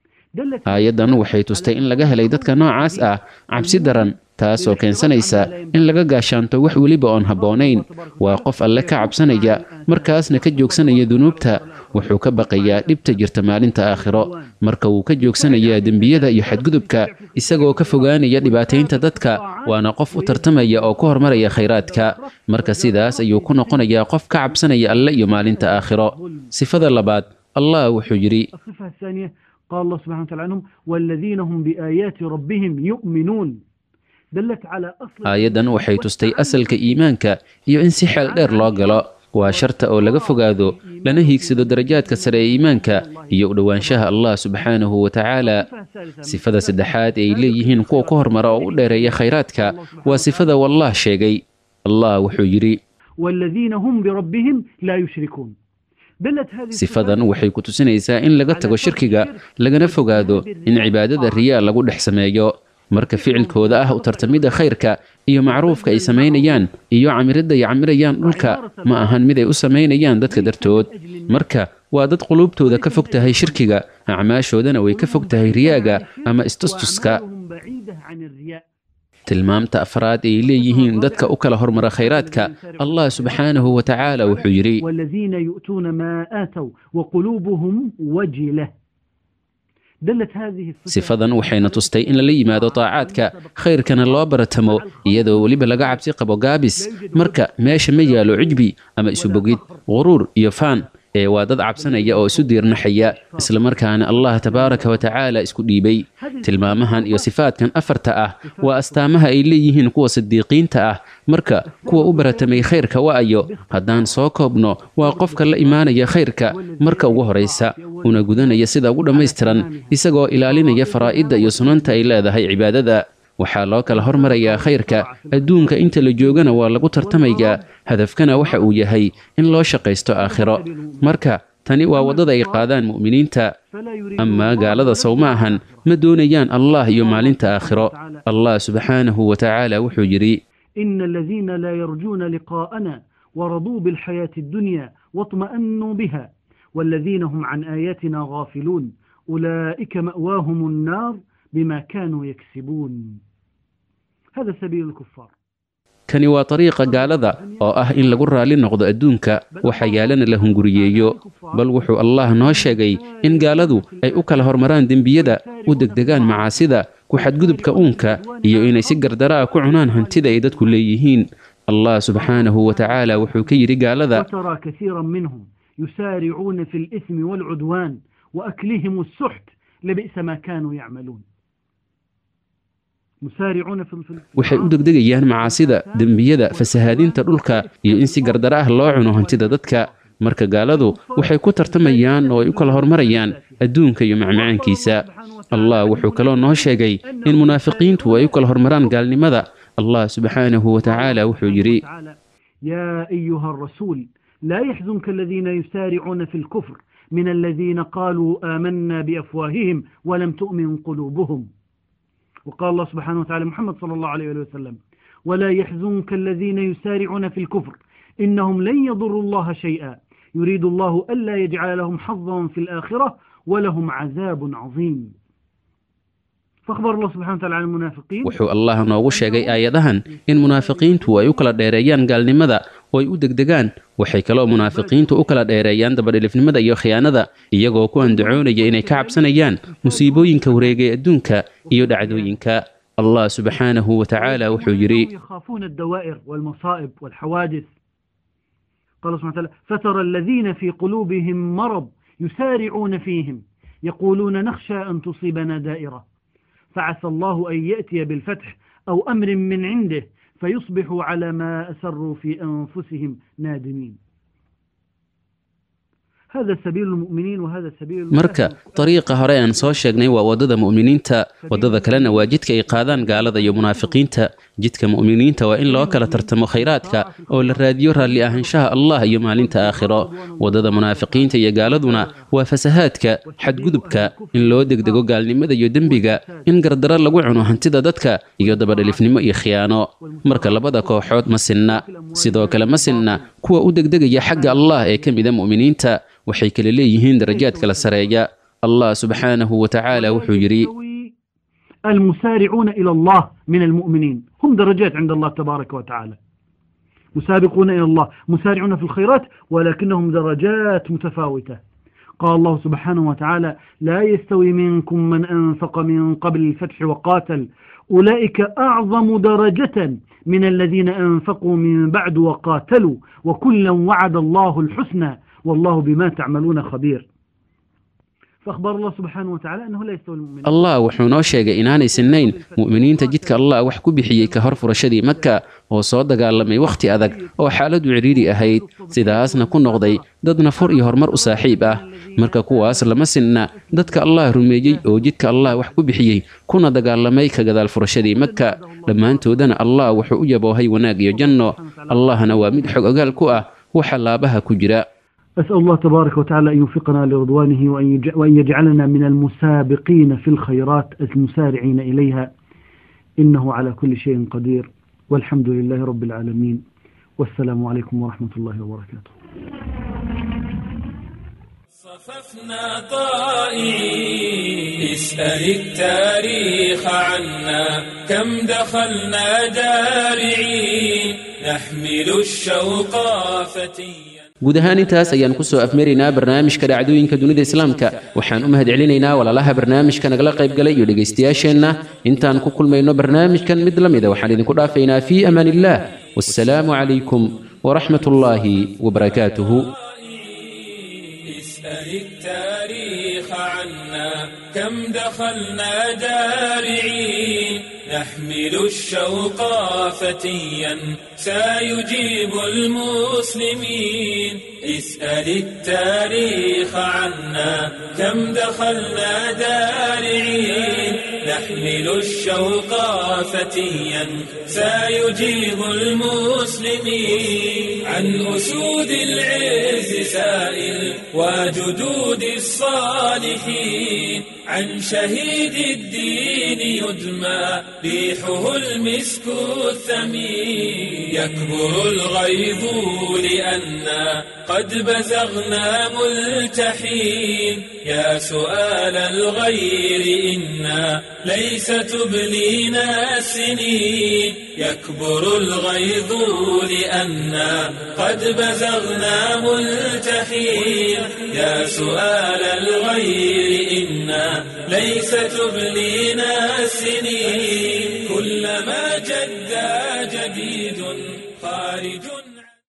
دلت aayaddan waxay tustay in laga helay dadka noocaas ah cabsi daran taasoo keensanaysa in laga gaashaanto wax weliba oon habboonayn waa qof alle ka cabsanaya markaasna ka joogsanaya dunuubta wuxuu ka baqayaa dhibta jirta maalinta aakhiro marka wuu ka joogsanayaa dembiyada iyo xadgudubka isagoo ka fogaanaya dhibaataynta dadka waana qof u tartamaya oo ku hormaraya khayraadka marka sidaas ayuu ku noqonayaa qof ka cabsanaya alle iyo maalinta aakhiro sifada labaad allah wuxuu yidhi الصفة الثانية قال الله سبحانه وتعالى عنهم والذين هم بآيات ربهم يؤمنون دلت على أصل aayaddan waxay tustay asalka iimaanka iyo in si xeel dheer loo galo waa sharta oo laga fogaado lana hiigsado darajaadka sare ee iimaanka iyo u dhowaanshaha allah subxaanahu wa tacaala sifada saddexaad ee ay leeyihiin kuwa ku hormara oo u dheereeya khayraadka waa sifada wallah sheegay allah wuxuu yidhi والذين هم بربهم لا يشركون دلت هذه sifadan waxay ku tusinaysaa in laga tago shirkiga lagana fogaado in cibaadada riyaa lagu dhex sameeyo marka ficilkooda ah u tartamidda khayrka iyo macruufka ay samaynayaan iyo camiridda ay camirayaan dhulka ma ahan mid ay u samaynayaan dadka dartood marka waa dad quluubtooda ka fog tahay shirkiga acmaashoodana way ka fog tahay riyaaga ama istustuska وأعمالهم بعيدة عن الرياء tilmaamta afraad ay leeyihiin dadka u kala hormara khayraadka allah subxaanahu wa tacaala wuxuu yidhi والذين يؤتون ما آتوا وقلوبهم وجلة دلت هذه الصفة sifadan waxayna tustay in lala yimaado taacaadka khayrkana loo baratamo iyadoo weliba laga cabsi qabo gaabis marka meesha ma yaalo cijbi ama isubogid quruur iyo faan ee waa dad cabsanaya oo isu diirnaxaya islamarkaana allah tabaaraka wa tacaala isku dhiibay tilmaamahan iyo sifaadkan afarta ah waa astaamaha ay leeyihiin kuwa sidiiqiinta ah marka kuwa u baratamay khayrka wa'ayo haddaan soo koobno waa qofka la imaanaya khayrka marka ugu horaysa una gudanaya sida ugu dhammaystiran isagoo ilaalinaya faraa'idda iyo sunanta ay leedahay cibaadada waxaa loo kala hormarayaa khayrka adduunka inta la joogana waa lagu tartamayaa hadafkana waxa uu yahay in loo shaqaysto aakhiro marka tani waa waddada ay qaadaan mu'miniinta amaa gaalada sow ma ahan ma doonayaan allah iyo maalinta aakhiro allah subxaanahu wa tacaala wuxuu yidhi إن الذين لا يرجون لقاءنا ورضوا بالحياة الدنيا واطمأنوا بها والذين هم عن آياتنا غافلون أولئك مأواهم النار بما كانوا يكسبون هذا سبيل الكفار kani waa dariiqa gaalada oo ah in lagu raalli noqdo adduunka waxa yaalana la hunguriyeeyo bal wuxuu allah noo sheegay in gaaladu ay u kala hormaraan dembiyada u degdegaan macaasida ku xadgudubka uunka iyo inay si gardara ah ku cunaan hantida ay dadku leeyihiin allah subxaanahu wa tacaala wuxuu ka yidhi gaalada وترى كثيرا منهم يسارعون في الإثم والعدوان وأكلهم السحت لبئس ما كانوا يعملون مسارعون في في- waxay u degdegayaan macaasida dembiyada fasahaadinta dhulka iyo in si gardara ah loo cuno hantida dadka marka gaaladu waxay ku tartamayaan oo ay u kala hormarayaan adduunka iyo macmacaankiisa allah wuxuu kaloo noo sheegay in munaafiqiintu ay u kala hormaraan gaalnimada allah subxaanahu wa tacaala wuxuu yidhi يا أيها الرسول لا يحزنك الذين يسارعون في الكفر من الذين قالوا آمنا بأفواههم ولم تؤمن قلوبهم وقال الله سبحانه وتعالى محمد صلى الله عليه وسلم ولا يحزنك الذين يسارعون في الكفر إنهم لن يضروا الله شيئا يريد الله ألا يجعل لهم حظا في الآخرة ولهم عذاب عظيم فأخبر الله سبحانه وتعالى عن المنافقين wuxuu allah noogu sheegay aayadahan in munaafiqiintu ay u kala dheereeyaan gaalnimada oo ay u degdegaan waxay kaloo munaafiqiintu u kala dheereeyaan dabadhilifnimada iyo khiyaanada iyagoo ku andacoonaya inay ka cabsanayaan musiibooyinka wareegay adduunka iyo dhacdooyinka allah subxaanahu wa tacaala wuxuu yidhi يخافون الدوائر والمصائب والحوادث قال سبحانه وتعالى فترى الذين في قلوبهم مرض يسارعون فيهم يقولون نخشى أن تصيبنا دائرة فعسى الله أن يأتي بالفتح أو أمر من عنده فيصبحوا على ما أسروا في أنفسهم نادمين هذا سبيل المؤمنين وهذا سبيل marka dariiqa hore aan soo sheegnay waa waddada mu'miniinta waddada kalena waa jidka ay qaadaan gaalada iyo munaafiqiinta jidka mu'miniinta waa in loo kala tartamo khayraadka oo la raadiyo raalli ahaanshaha allah iyo maalinta aakhiro waddada munaafiqiinta iyo gaaladuna waa fasahaadka xadgudubka in loo degdego gaalnimada iyo dembiga in gardaro lagu cuno hantida dadka iyo dabadhalifnimo iyo khiyaano marka labada kooxood ma sinna sidoo kale ma sinna kuwa u degdegaya xagga allah ee ka mida mu'miniinta waxay kala leeyihiin darajaad kala sareeya allah subxaanahu wa tacaala wuxuu yidhi المسارعون إلى الله من المؤمنين هم درجات عند الله تبارك وتعالى مسابقون إلى الله مسارعون في الخيرات ولكنهم درجات متفاوتة قال الله سبحانه وتعالى لا يستوي منكم من أنفق من قبل الفتح وقاتل أولئك أعظم درجة من الذين أنفقوا من بعد وقاتلوا وكلا وعد الله الحسنى والله بما تعملون خبير فأخبر الله سبحانه وتعالى أنه لا يستوي المؤمنين allah wuxuu noo sheegay inaanay sinnayn mu'miniinta jidka allah wax ku bixiyey ka hor furashadii maka oo soo dagaalamay wakhti adag oo xaaladu cidhiidhi ahayd sidaasna ku noqday dad nafur iyo horumar u saaxiib ah marka kuwaas lama sinna dadka allah rumeeyey oo jidka allah wax ku bixiyey kuna dagaalamay ka gadaal furashadii maka dhammaantoodana allah wuxuu u yaboohay wanaag iyo janno allahna waa mid xog ogaal ku ah waxa laabaha ku jira أسأل الله تبارك وتعالى أن يوفقنا لرضوانه وأن يج- وأن يجعلنا من المسابقين في الخيرات المسارعين إليها إنه على كل شيء قدير والحمد لله رب العالمين والسلام عليكم ورحمة الله وبركاته صففنا طائعين اسأل التاريخ عنا كم دخلنا جارعين نحمل الشوق فتيا guud ahaan intaas ayaan ku soo afmaraynaa barnaamijka dhacdooyinka dunida islaamka waxaan u mahadcelinaynaa walaalaha barnaamijka nagala qaybgalay iyo dhegaystayaasheenna intaan ku kulmayno barnaamijkan mid la mida waxaan idinku dhaafaynaa fii amaan illah wassalaamu calaykum waraxmat ullaahi wabarakaatuhu اسأل التاريخ عنا كم دخلنا دارعين نحمل الشوق فتيا سيجيب المسلمين اسأل التاريخ عنا كم دخلنا دارعين نحمل الشوق فتيا سيجيب المسلمين عن أسود العز سائل وجدود الصالحين عن شهيد الدين يدمى ريحه المسك الثمين يكبر الغيظ لأنا قد بزغنا ملتحين يا سؤال الغير إنا ليس تبلينا السنين يكبر الغيظ لأنا قد بزغنا ملتحين يا سؤال الغير إنا ليس تبلينا السنين كلما جدا جديد خارج